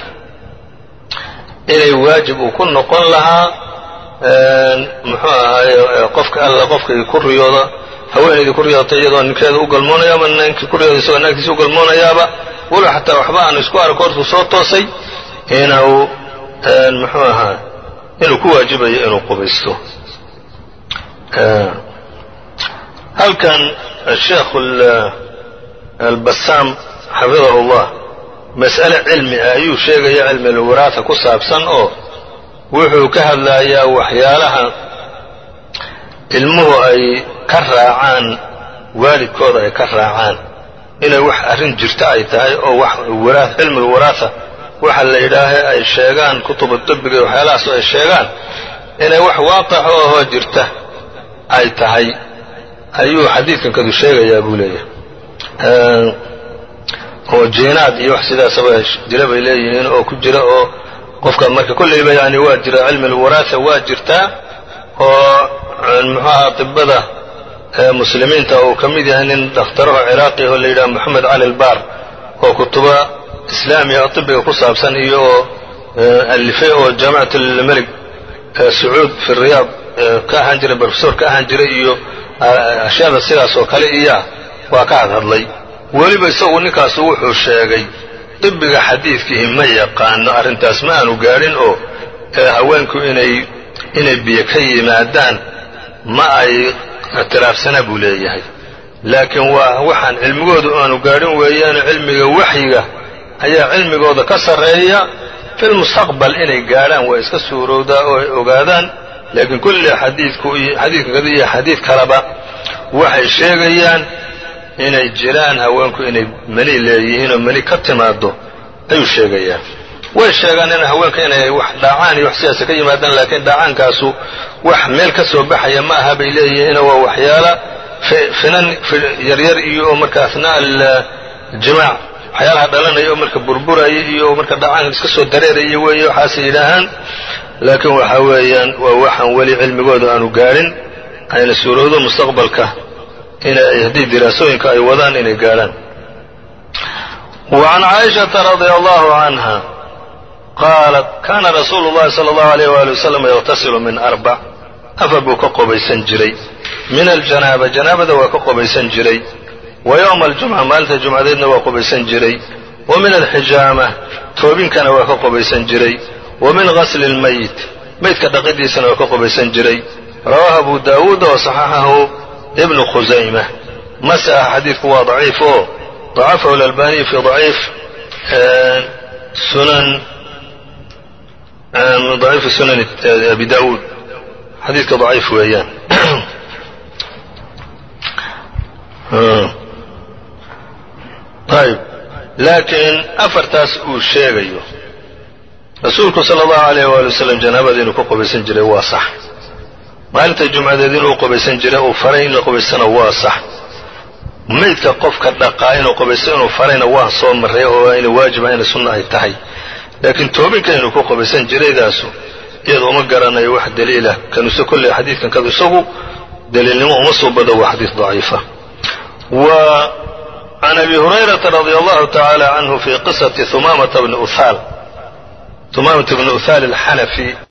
inay waajib uu ku noqon lahaa muxuu ahaaye qofka alla qofkii ku riyooda haweenaydii ku riyootay iyadoo ninkeeda u galmoonaya ama ninkii ku riyooda isagoo naagtiisa u galmoonayaaba walow xataa waxba aanu isku arko hortuu soo toosay inuu muxuu ahaa inuu ku waajibayo inuu qubaysto halkan sheekh albasaam xafidahu llah mas'ale cilmi ah ayuu sheegaya cilmi alwiraasa ku saabsan oo wuxuu ka hadlayaa waxyaalaha ilmuhu ay ka raacaan waalidkooda ay ka raacaan inay wax arrin jirta ay tahay oo wax cilmi alwiraasa waxa la yidhaaha ay sheegaan kutubu dibiga iyo waxyaalahaas ay sheegaan inay wax waaqix oo ahoo jirta ay tahay ayuu xadiidkan kadu sheegayaa buu leeyahay oo jiinaad iyo wax sidaasaba jira bay leeyihiin oo ku jira oo qofka marka kollayba yani waa jira cilmi alwaraasa waa jirtaa oo muxuaha tibada muslimiinta uu ka mid yahay nin dakhtaraho ciraaqi oo la yidhaha moxamed cali albaar oo kutuba islaamiya oo tibiga ku saabsan iyo oo alifay oo jaamicat almelig sacuud fi riyaad ka ahaan jiray brofesor ka ahaan jiray iyo ashyaada sidaas oo kale iya waa ka hadhadlay weliba isagu ninkaasu wuxuu sheegay dibiga xadiidkiihi ma yaqaano arrintaas ma aanu gaadhin oo haweenku inay inay biyo ka yimaadaan ma ay ictiraafsana buu leeyahay laakiin waa waxaan cilmigoodu aanu gaadhin weeyaane cilmiga waxyiga ayaa cilmigooda ka sarreeya filmustaqbal inay gaadhaan waa iska suurowdaa oo ay ogaadaan laakiin kulli xadiidku xadiidka kada iyo xadiid kaleba waxay sheegayaan inay jiraan haweenku inay mani leeyihiin oo mani ka timaado ayuu sheegayaa way sheegaan in haweenka inay wax dhaacaan iyo wax sidaasa ka yimaadaan laakiin dhaacaankaasu wax meel ka soo baxaya ma aha bay leeyihiin waa waxyaala finan yaryar iyo oo marka asnaa aljimaac waxyaalaha dhalanaya oo marka burburaya iyo marka dhacaanka iska soo dareeraya weeye waxaasay yidhaahaan laakiin waxa weeyaan waa waxaan weli cilmigooda aanu gaadhin ayna suurowdo mustaqbalka inay haddii diraasooyinka ay wadaan inay gaadhaan وعn caaئiشhaةa رadي الله عanهa qaalat kana rasuulu الlahi slى الlaه عalيه وaلي وsلم yغtasilu min أربع afar buu ka qobaysan jiray min aljanaaba janaabada waa ka qobaysan jiray wa yowma aljumca maalinta jumcadeedna waa qobaysan jiray wa min alxijaama toobinkana waa ka qobaysan jiray wa min gasli اlmayit maydka dhaqidiisana waa ka qobaysan jiray rawaahu abu daawuud oo صaxaxahu ibnu khusayma mase ah xadiidku waa daciif oo dacafahu اlalbaniy fi daciif sunan daciifi sunan abi daawuud xadiidka daciif weeyaan ayb laakiin afartaas uu sheegayo rasuulku sala allahu alayh waali wasalam janaabada inuu ka qobaysan jiray waa sax maalinta jumcadeed inuu qobaysan jiray uu faray in la qobaysana waa sax maydka qofka dhaqaa inuu qobaysto inuu farayna waan soo marray oo ina waajiba ina sunna ay tahay laakiin toobinka inuu ku qobaysan jiraydaasu iyada uma garanayo wax daliilah kanuse kolley xadiidkan kadu isagu daliilnimo uma soo bado waa xadiid daciifa wa can abi hurayrata radi allahu tacaala canhu fi qisati humamata bni uhaal humamata bni uthaal alxanafi